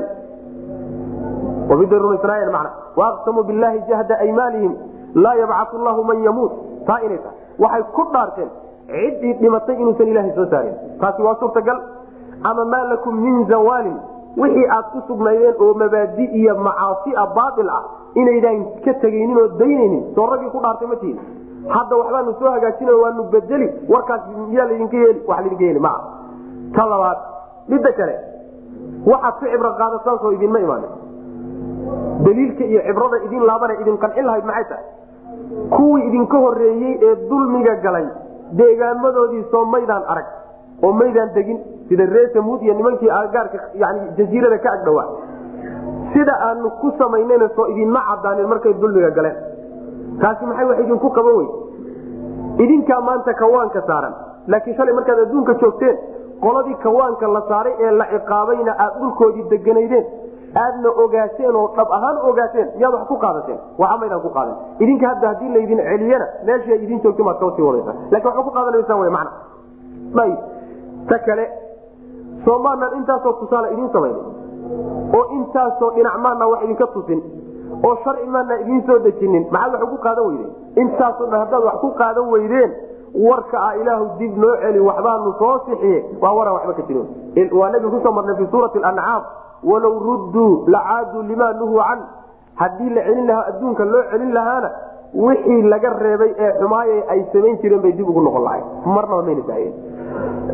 oo miday rumaysnaayeen macna waaqsamuu billaahi jahda aymaalihim laa yabcatu llahu man yamuut taa inay tahay waxay ku dhaarteen ciddii dhimatay inuusan ilaahay soo saarin taasi waa suurtagal ama maa lakum min zawaalin wixii aad ku sugnaydeen oo mabaadi iyo macaasia baail ah inaydaan ka tegaynin oo daynaynin soo raggii ku dhaartay ma tihin hadda waxbaanu soo hagaajina waanu bedeli warkaas miyaa ladinka yeeli wa ladinka yeeli maa ta labaad midda kale waxaad ku cibro qaadataan soo idinma imaanin daliilka iyo cibrada idin laabana idin qancin lahayd maxay tahay kuwii idinka horeeyey ee dulmiga galay deegaamadoodii soo maydaan arag oo maydaan degin sida ree samuud iyo nimankii agaarka yani jaziirada ka agdhawaa sida aanu ku samaynayna soo idinma cadaanin markay dulmiga galeen taasi maxay wax idinku qaban wey idinkaa maanta kawaanka saaran laakiin shalay markaad adduunka joogteen qoladii kawaanka la saaray ee la ciqaabayna aad dhulkoodii deganaydeen aadna ogaateen oo dhab ahaan ogaateen miyaad wax ku qaadateen waxa maydaan ku qaadan idinka hadda haddii laydin celiyana meesha idin joogta maad kasii wadaysaa lakin waxba ku qaadanaysaa wy mana ayb ta kale soomaanan intaasoo tusaale idiin samayna oo intaasoo dhinac maana wax idinka tusin oo sharci maana idiin soo dejinin maxaad wax ugu qaadan weydeen intaasoo dhan haddaad wax ku qaadan weydeen warka ah ilaahu dib noo celi waxbaanu soo sixiye waa waraan waxba ka jirin waa nabiga kusoo marnay fi suurati ancaam walow rudduu lacaaduu limaa nuhuu can haddii la celin lahaa adduunka loo celin lahaana wixii laga reebay ee xumaaye ay samayn jireen bay dib ugu noqon lahay marnaba mayna daayeen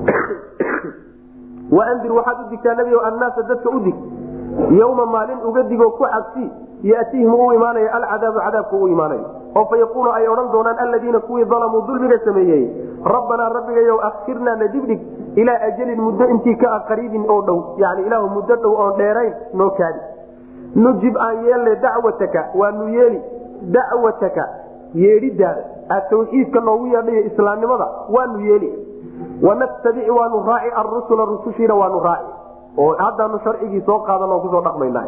waandir waxaad u digtaa nebi annaasa dadka u dig yowma maalin uga digoo ku cabsi yatihim uu imaanayo alcadaabu cadaabku uu imaanayo oo fa yaquulu ay odhan doonaan aladiina kuwii dalamuu dulmiga sameeyey rabbanaa rabbigayow akhirnaa na dibdhig ilaa ajalin muddo intii ka ah qariibin oo dhow yani ilaahu muddo dhow oon dheerayn noo kaadi nujib aan yeelne dacwataka waanu yeeli dacwataka yeedhidaada aad tawxiidka noogu yeedhayo islaamnimada waanu yeeli wanattabic waanu raaci arusula rusushiina waanu raaci oo haddaanu sharcigii soo qaadan oo kusoo dhaqmayna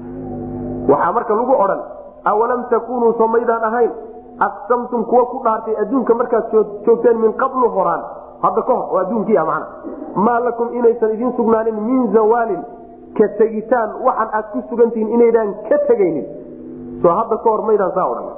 waxaa marka lagu odhan awalam takunuu soo maydaan ahayn aqsamtum kuwa ku dhaartay adduunka markaad joogteen min qablu horaan hadda ka hor oo adduunkii ah macna maa lakum inaysan idiin sugnaanin min zawaalin ka tegitaan waxan aad ku sugantihiin inaydaan ka tegaynin soo hadda ka hor maydaan saa odhan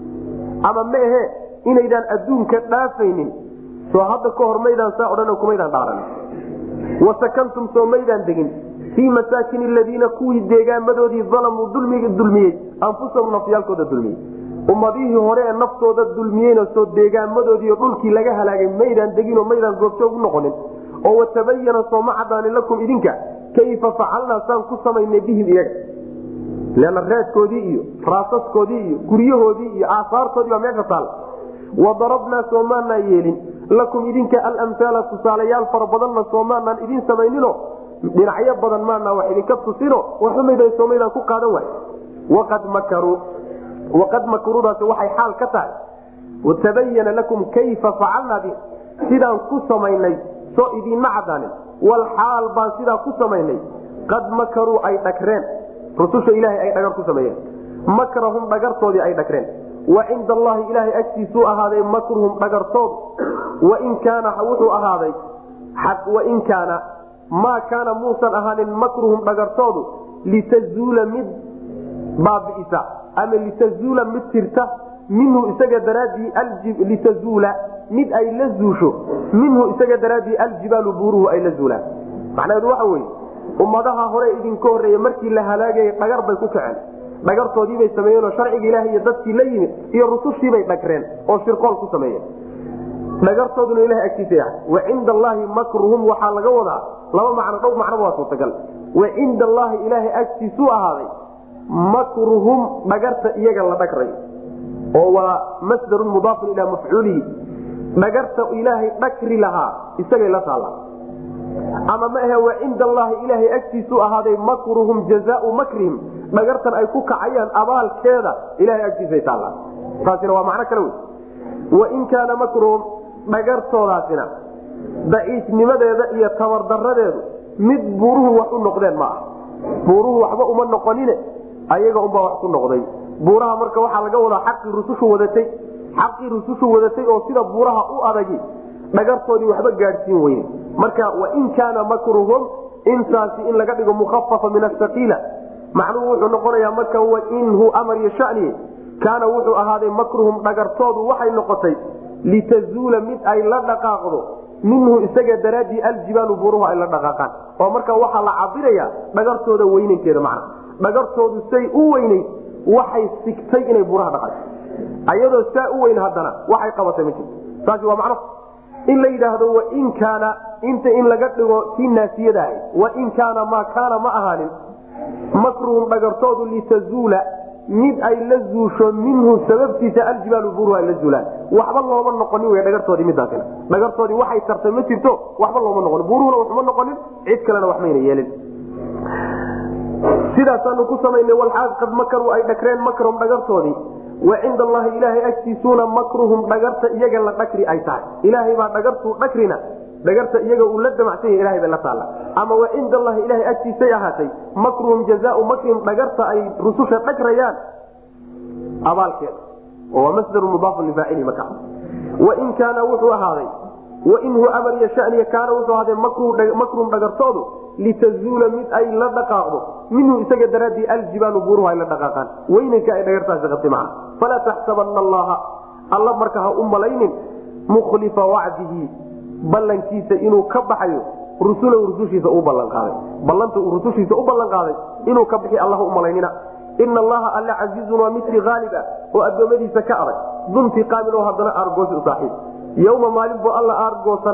ama ma ahe inaydaan adduunka dhaafaynin soo hadda ka hor maydaan saa odhan kumaydaan dhaaran wasakantum soo maydaan degin fii masaakin aladiina kuwii deegaamadoodii dalamuu dulmiga dulmiyey anfusahum nafyaalkooda dulmiyey ummadihii hore ee naftooda dulmiyeyna soo deegaamadoodiiyo dhulkii laga halaagay maydaan deginoo maydaan goobjoog u noqonin oo watabayana sooma cadaanin lakum idinka kayfa facalnaa saan ku samaynay bihim iyaga leanna raadkoodii iyo raasaskoodii iyo guryahoodii iyo aasaartoodii baa meesha taal wadarabnaa soomaanaan yeelin lakum idinka alamhaala tusaalayaal fara badanna soomaanaan idin samaynino dhinacyo badan maana wax idinka tusino waxumaydan soomaydaan ku qaadan waay waqad makaruu waqad makruudaasi waxay xaal ka tahay watabayana lakum kayfa facalnaa bi sidaan ku samaynay soo idiinma cadaanin wal xaal baan sidaa ku samaynay qad makaruu ay dhagreen rususha ilaahay ay dhagar ku sameeyeen makrahum dhagartoodii ay dhagreen wa cinda allahi ilaahay agtiisuu ahaaday makruhum dhagartoodu wain kaana wuxuu ahaaday wain kaana maa kaana muusan ahaanin makruhum dhagartoodu litazuula mid baabi'isa ama litazuula mid tirta minhu isaga daraaddii litazuula mid ay la zuusho minhu isaga daraaddii aljibaalu buuruhu ay la zuulaan macnaheedu waxa weye ummadaha hore idinka horreeya markii la halaagayay dhagar bay ku kaceen dhagartoodiibay sameeyeenoo sharciga ilaah iyo dadkii la yimid iyo rusushiibay dhagreen oo shirqool ku sameeyeen dhagartooduna ilaha agtiisa yahay wa cinda allaahi makruhum waxaa laga wadaa laba macno dhow macnoba waa suurtagal wa cinda allaahi ilaahay agtiisuu ahaaday makruhum dhagarta iyaga la dhagrayo oo waa masdarun mudaafun ilaa mafcuulihi dhagarta ilaahay dhagri lahaa isagay la taalla ama ma ahe wa cinda allaahi ilaahay agtiisuu ahaaday makruhum jazaau makrihim dhagartan ay ku kacayaan abaalkeeda ilahay agtiisay taallaa taasina waa macno kale wey wain kaana makruhum dhagartoodaasina daciifnimadeeda iyo tabardaradeedu mid buuruhu wax u noqdeen ma ah buuruhu waxba uma noqonine ayaga unbaa wax ku noqday buuraha marka waxaa laga wadaa xaqii rusushu wadatay xaqii rusushu wadatay oo sida buuraha u adagi dhagartoodii waxba gaadhsiin weyne marka wain kaana makruhum intaasi in laga dhigo mukhafafa min asaqiila macnuhu wuxuu noqonayaa marka wainhu amar iyo shaniye kaana wuxuu ahaaday makruhum dhagartoodu waxay noqotay litazuula mid ay la dhaqaaqdo minhu isaga daraaddii aljibaalu buuruhu ay la dhaqaaqaan oo marka waxaa la cabiraya dhagartooda weynankeeda macna dhagartoodu say u weynayd waxay sigtay inay buuraha dhaqato ayadoo saa u weyn haddana waxay qabatay ma jirto saasi waa macno in la yidhaahdo wain kaana inta in laga dhigo tii naasiyada ahayd wain kaana maa kaana ma ahaanin makruhum dhagartoodu litazuula mid ay la zuusho minhu sababtiisa aljibaalu buuruhu ay la zuulaan waxba looma noqonin w dhagartoodii midaasina dhagartoodii waxay tartay ma jirto waxba looma noqonin buuruhuna waxma noqonin cid kalena wax mayna yeelin sidaasaanu ku samaynay walxaal qad makaruu ay dhagreen makrahum dhagartoodii wa cinda allahi ilaahay agtiisuuna makruhum dhagarta iyaga la dhagri ay tahay ilaahay baa dhagartuu dhagrina dhagarta iyaga uu la damacsan yahy ilahay bay la taalla ama wa cinda allahi ilahay agtiisay ahaatay makruhum jazaau makrihim dhagarta ay rususha dhagrayaan abaalkeeda oo waa masdaru mudaafun lifaacili marka wain kaana wuxuu ahaaday wainhu amar iyo shaniya kaana wuxuu ahaaday makruhum dhagartoodu litazuula mid ay la dhaqaaqdo minhu isaga daraaddii aljibaalu buuruhu ay la dhaqaaqaan weynanka ay dhagartaasi qabtay macna falaa taxsabana allaha alla marka ha u malaynin mukhlifa wacdihi ballankiisa inuu ka baxayo rusulahu rusushiisa u ballanqaaday ballanta uu rusushiisa u ballanqaaday inuu ka bixi allah u malaynina ina allaha alla casiizun waa mitri haalib ah oo addoommadiisa ka adag duntiqaamin oo haddana aargoosi u saaxiib yowma maalin buu alla aargoosan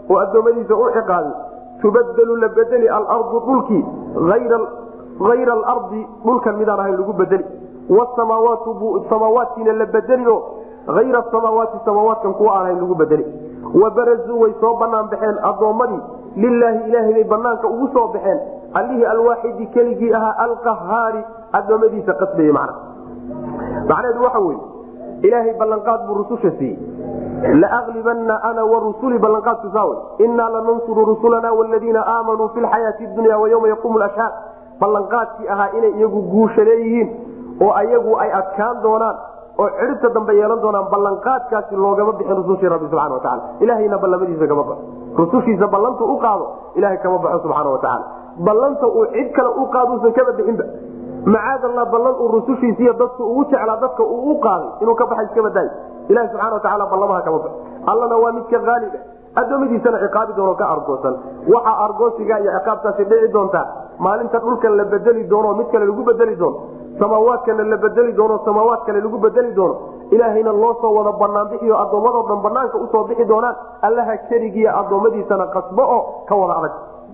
oo addoommadiisa u ciqaabin tubadelu la bedeli alardu dhulkii ayra alardi dhulkan midaan ahayn lagu bedeli wasamaawaatu samaawaatkiina la bedeli oo ayra samaawaati samaawaatkan kuwa aan ahayn lagu bedeli wabarazuu way soo banaan baxeen addoommadii lilaahi ilaahay bay banaanka ugu soo baxeen allihii alwaaxidi keligii ahaa alqahaari addoommadiisa qasbaya macna macnaheedu waxa weye ilaahay ballanqaad buu rususha siiyey laaglibanna ana warusuli ballanqaadku saa wey innaa lanansuru rusulana wladiina aamanuu fi lxayaati dunya waywma yaquumu lashhaad ballanqaadkii ahaa inay iyagu guusha leeyihiin oo ayagu ay adkaan doonaan oo cidhibta dambe yeelan doonaan ballanqaadkaasi loogama bixin rusushii rabbi subxana wataala ilahayna ballamadiisa kama baxo rusushiisa ballantu u qaado ilahay kama baxo subxaana watacaala ballanta uu cid kale u qaaduusan kaba bixinba macaad allah ballan uu rusushiisiiyo dadku ugu jeclaa dadka uu u qaaday inuu ka baxa iskaba daayo ilahi subxana watacaala ballamaha kama baxo allana waa midka haaliba addoommadiisana ciqaabi doono ka argoosan waxaa argoosiga iyo ciqaabtaasi dhici doontaa maalinta dhulkan la bedeli doono mid kale lagu bedeli doono samaawaadkana la bedeli doono samaawaad kale lagu bedeli doono ilaahayna loo soo wada banaan bixiyo addoommadoo dhan banaanka usoo bixi doonaan allaha keligiiyo addoommadiisana qasbo oo ka wada adag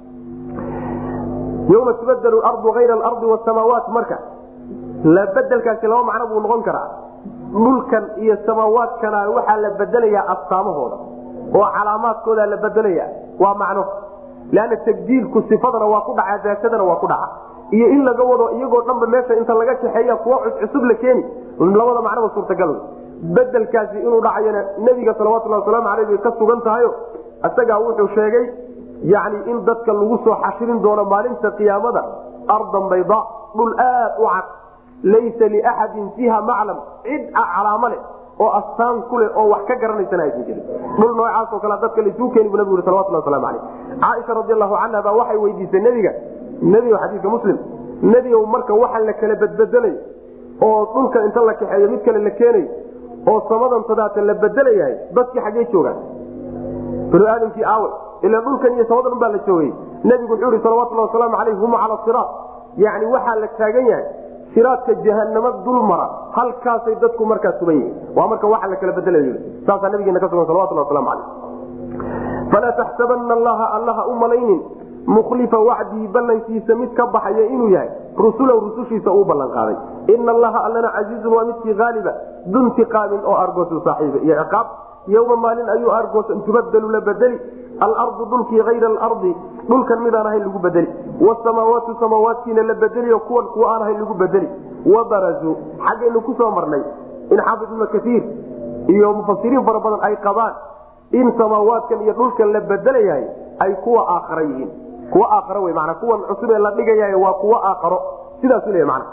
yoma tubadelu ardu ayra alardi wasamaawaat marka la bedelkaasi laba macno buu noqon karaa dhulkan iyo samaawaadkana waxaa la bedelayaa astaamahooda oo calaamaadkooda la bedelaya waa macno leanna tabdiilku sifadana waa ku dhaca daatadana waa ku dhaca iyo in laga wado iyagoo dhanba meesha inta laga kaxeeya kuwa cuscusub la keeni labada macnoba suurtagal bedelkaasi inuu dhacayana nebiga salawatulhi wasalaamu aleyh bay ka sugan tahayo isagaa wuxuu sheegay yani in dadka lagu soo xashirin doono maalinta qiyaamada ardan bayda dhul aad u cad laysa liaxadin fiiha maclam cid calaamo leh oo astaan ku leh oo wax ka garanaysana aysan jirin dhul noocaasoo kale dadka laisuu keeni bu nabigu salawatulhi waslamu aleyh caaisha radi allahu canha baa waxay weydiisay nebiga nebigo xadiiska muslim nebigow marka waxa la kala bedbedelay oo dhulka inta la kaxeeyo mid kale la keenay oo samadan tadaata la bedelayahay dadkii xaggey joogaan banu aadamkii aawe ila dhulkan iyo samadan baa la joogay nebigu wuxuu ihi salawatulhi wasalaamu aleyh hum cala siraat yani waxaa la taagan yahay siraadka jahanamo dul mara halkaasay dadku markaa sugan yihiin waa marka waxa la kala bedelay saasaa nabigeena ka sugan salawatulhi waslamu aleyh falaa taxsabana allaha allaha u malaynin mukhlifa wacdihi ballankiisa mid ka baxaya inuu yahay rusulow rusushiisa uu ballan qaaday ina allaha allana casiizun waa midkii haaliba duntiqaamin oo argoosu saaxiiba iyo ciqaab yowma maalin ayuu argoosan tubadelu la bedeli alardu dhulkii ayra alardi dhulkan midaan ahayn lagu bedeli wasamaawaatu samaawaadkiina la bedeliyo kuwan kuwa aan ahayn lagu bedeli wabarazuu xaggaynu ku soo marnay in xaafid ibnu kaiir iyo mufasiriin fara badan ay qabaan in samaawaadkan iyo dhulkan la bedelayahay ay kuwa aakhara yihiin kuwa aakhara wey mana kuwan cusub ee la dhigayahay waa kuwa aakharo sidaasu leeya mana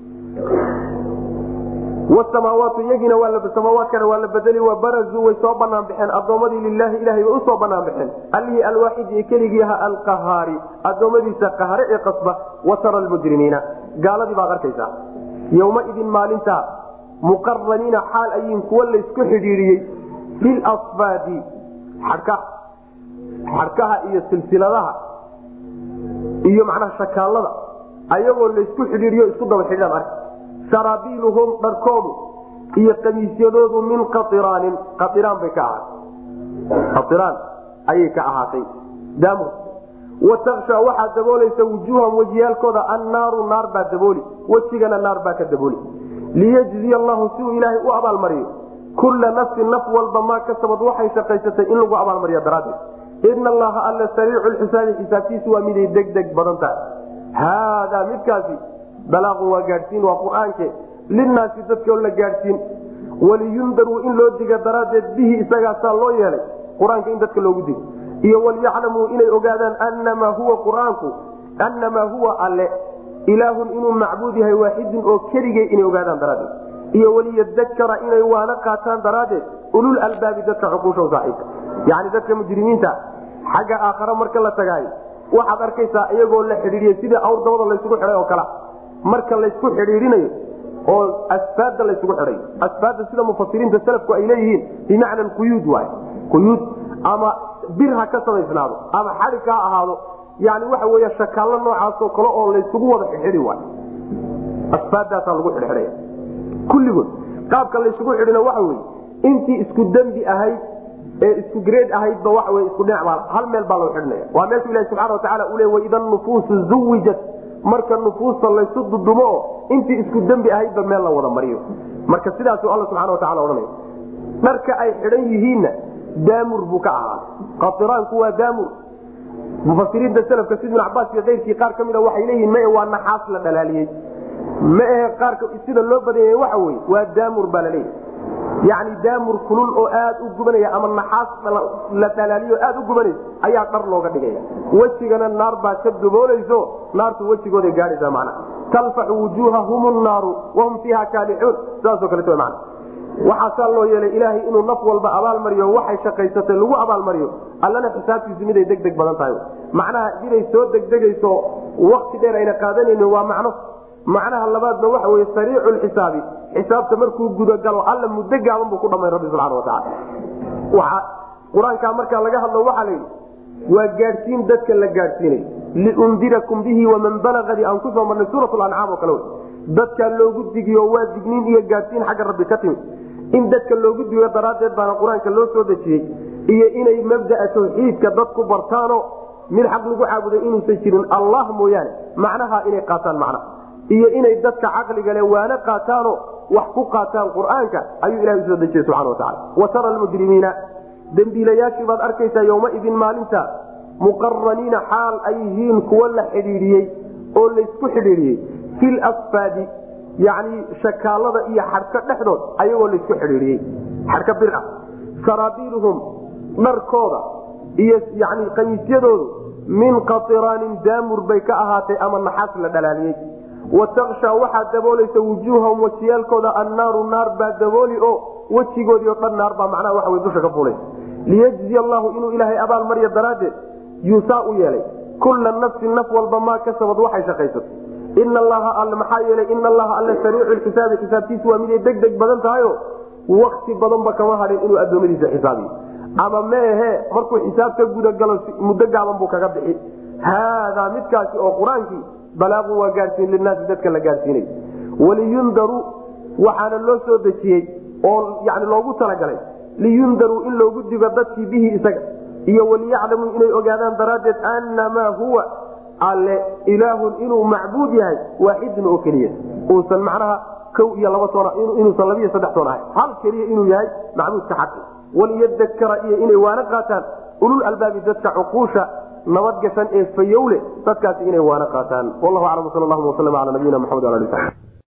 wasamaawaatu iyagiina samaawaadkana waa la bedeli wabarazuu way soo banaan baxeen addoommadii lilaahi ilahay bay usoo banaan baxeen allihii alwaaxidi ee keligii ahaa alqahaari addoommadiisa qahare ee qasba watara almujrimiina gaaladii baad arkaysaa yowmaidin maalintaa muqaraniina xaal ayiin kuwa laysku xidhiidhiyey filasfaadi xadhkaha xadhkaha iyo silsiladaha iyo macnaha shakaallada ayagoo laysku xidhiidhiyo isku daba xidhiidhaan ark saraabiiluhum dharkoodu iyo kamiisyadoodu min qairaanin qairaan bay ka ahaatay qairaan ayay ka ahaatay daamur wa taksha waxaa daboolaysa wujuuhan wejiyaalkooda annaaru naar baa dabooli wejigana naar baa ka dabooli liyajziya allahu si uu ilaahay u abaalmariyo kulla nafsin naf walba maa kasabad waxay shaqaysatay in lagu abaalmariya daraaddeed ina allaha alla sariicu lxisaabi xisaabtiisu waa miday degdeg badan tahay haadaa midkaasi balaaqun waa gaadhsiin waa qur-aanke linaasi dadkoo la gaadhsiin waliyundaruu in loo diga daraaddeed bihi isagaasaa loo yeelay qur-aanka in dadka loogu digo iyo walyaclamuu inay ogaadaan anamaa huwa qur-aanku annamaa huwa alle ilaahun inuu macbuud yahay waaxidun oo keligay inay ogaadaan daraaddeed iyo waliyadakara inay waana qaataan daraaddeed ulul albaabi dadka cuquusha saaxiibka yacni dadka mujrimiinta xagga aakhare marka la tagaayo waxaad arkaysaa iyagoo la xidhiidiyey sidii awr dabada laysugu xidhay oo kala marka laysku xidhiidhinayo oo asfaadda laysugu xidhay asfaadda sida mufasiriinta salafku ay leeyihiin bimacna quyuud waay quyuud ama bir ha ka samaysnaado ama xadhig ha ahaado yani waxa wey shakaallo noocaasoo kale oo laysugu wada xidhidi waay asfaaddaasaa lagu xidhxidhaya kulligood qaabka laysugu xidhina waxa weye intii isku dembi ahayd ee isku greed ahaydba waxa wey isku dhinac baa hal meel baa loo xidhnaya waa meeshu ilahi subxana watacaala uu le waida nufuusu zuwijat marka nufuusta laysu dudumo oo intii isku dembi ahaydba meel la wada mariyo marka sidaasuu alla subxana watacala odhanaya dharka ay xidhan yihiinna daamur buu ka ahaa qatiraanku waa daamur mufasiriinta selafka sid ibn cabaas iyo keyrkii qaar ka mida waxay leeyihin mae waa naxaas la dhalaaliyey ma ahe qaarka sida loo badanyay waxa weye waa daamur baa laleeyahy yacni daamur kulul oo aad u gubanaya ama naxaas la dhalaaliyo aad u gubanaysa ayaa dhar looga dhigaya wejigana naar baa ka daboolayso naartu wejigooday gaadhaysaa macnaha talfaxu wujuuhahum naaru wahum fiiha kaalixuun sidaasoo kaleeto mana waxaasaa loo yeelay ilaahay inuu naf walba abaalmariyo waxay shaqaysatay lagu abaalmariyo allana xisaabtiisu miday degdeg badan tahay macnaha inay soo degdegayso wakti dheer ayna qaadanaynin waa macno macnaha labaadna waxa wey sariicu lxisaabi xisaabta markuu gudagalo alla muddo gaaban buu ku dhamay rabbi subxana watacaala waa qur-aankaa markaa laga hadlo waxaa la yidhi waa gaadhsiin dadka la gaadhsiinay liundirakum bihi waman balagadi aan kusoo marnay suurat lancaam oo kale dadkaa loogu digiyo waa digniin iyo gaadhsiin xagga rabbi ka timid in dadka loogu digo daraaddeed baana qur-aanka loo soo dejiyey iyo inay mabdaa tawxiidka dadku bartaano mid xaq lagu caabuday inuusan jirin allah mooyaane macnaha inay qaataan macnaha iyo inay dadka caqliga le waana qaataano wax ku qaataan qur-aanka ayuu ilahay usoo dejiyey subxana watacala wa tara almujrimiina dembiilayaashii baad arkaysaa yowmaidin maalinta muqaraniina xaal ay yihiin kuwa la xidhiidhiyey oo laysku xidhiidhiyey fil asfaadi yacni shakaalada iyo xadhka dhexdood ayagoo laysku xidhiidhiyey xadhka bir ah saraabiiluhum dharkooda iyo yani qamiisyadoodu min qatiraanin daamur bay ka ahaatay ama naxaas la dhalaaliyey watakshaa waxaa daboolaysa wujuuhahum wajiyaalkooda annaaru naar baa dabooli oo wejigoodii o dhan naar baa macnaha waxa wey dusha ka fuulaysa liyajzi allahu inuu ilaahay abaal marya daraaddeed yuusaa u yeelay kulla nafsin naf walba maa kasabad waxay shaqaysato ina allaha all maxaa yeelay ina allaha alle sariicu lxisaabi xisaabtiisu waa miday deg deg badan tahayo wakti badanba kama hadhin inuu addoommadiisa xisaabiyo ama meehe markuu xisaab ka gudagalo muddo gaaban buu kaga bixi haadaa midkaasi oo qur-aankii balaaun waa gaadhsiin linaasi dadka la gaadhsiinay waliyundaruu waxaana loo soo dejiyey oo yani loogu talagalay liyundaruu in loogu digo dadkii bihi isaga iyo waliyaclamuu inay ogaadaan daraaddeed annamaa huwa alle ilaahun inuu macbuud yahay waaxidun oo keliya uusan macnaha kow iyo laba toon inuusan labiiyo saddex toon ahay hal keliya inuu yahay macbuudka xaqi waliyadakara iyo inay waana qaataan ulul albaabi dadka cuquusha nabadgashan ee fayowle dadkaasi inay waana qaataan wallahu aclam sal llahuma waslm ala nabiyina maxamed ala ali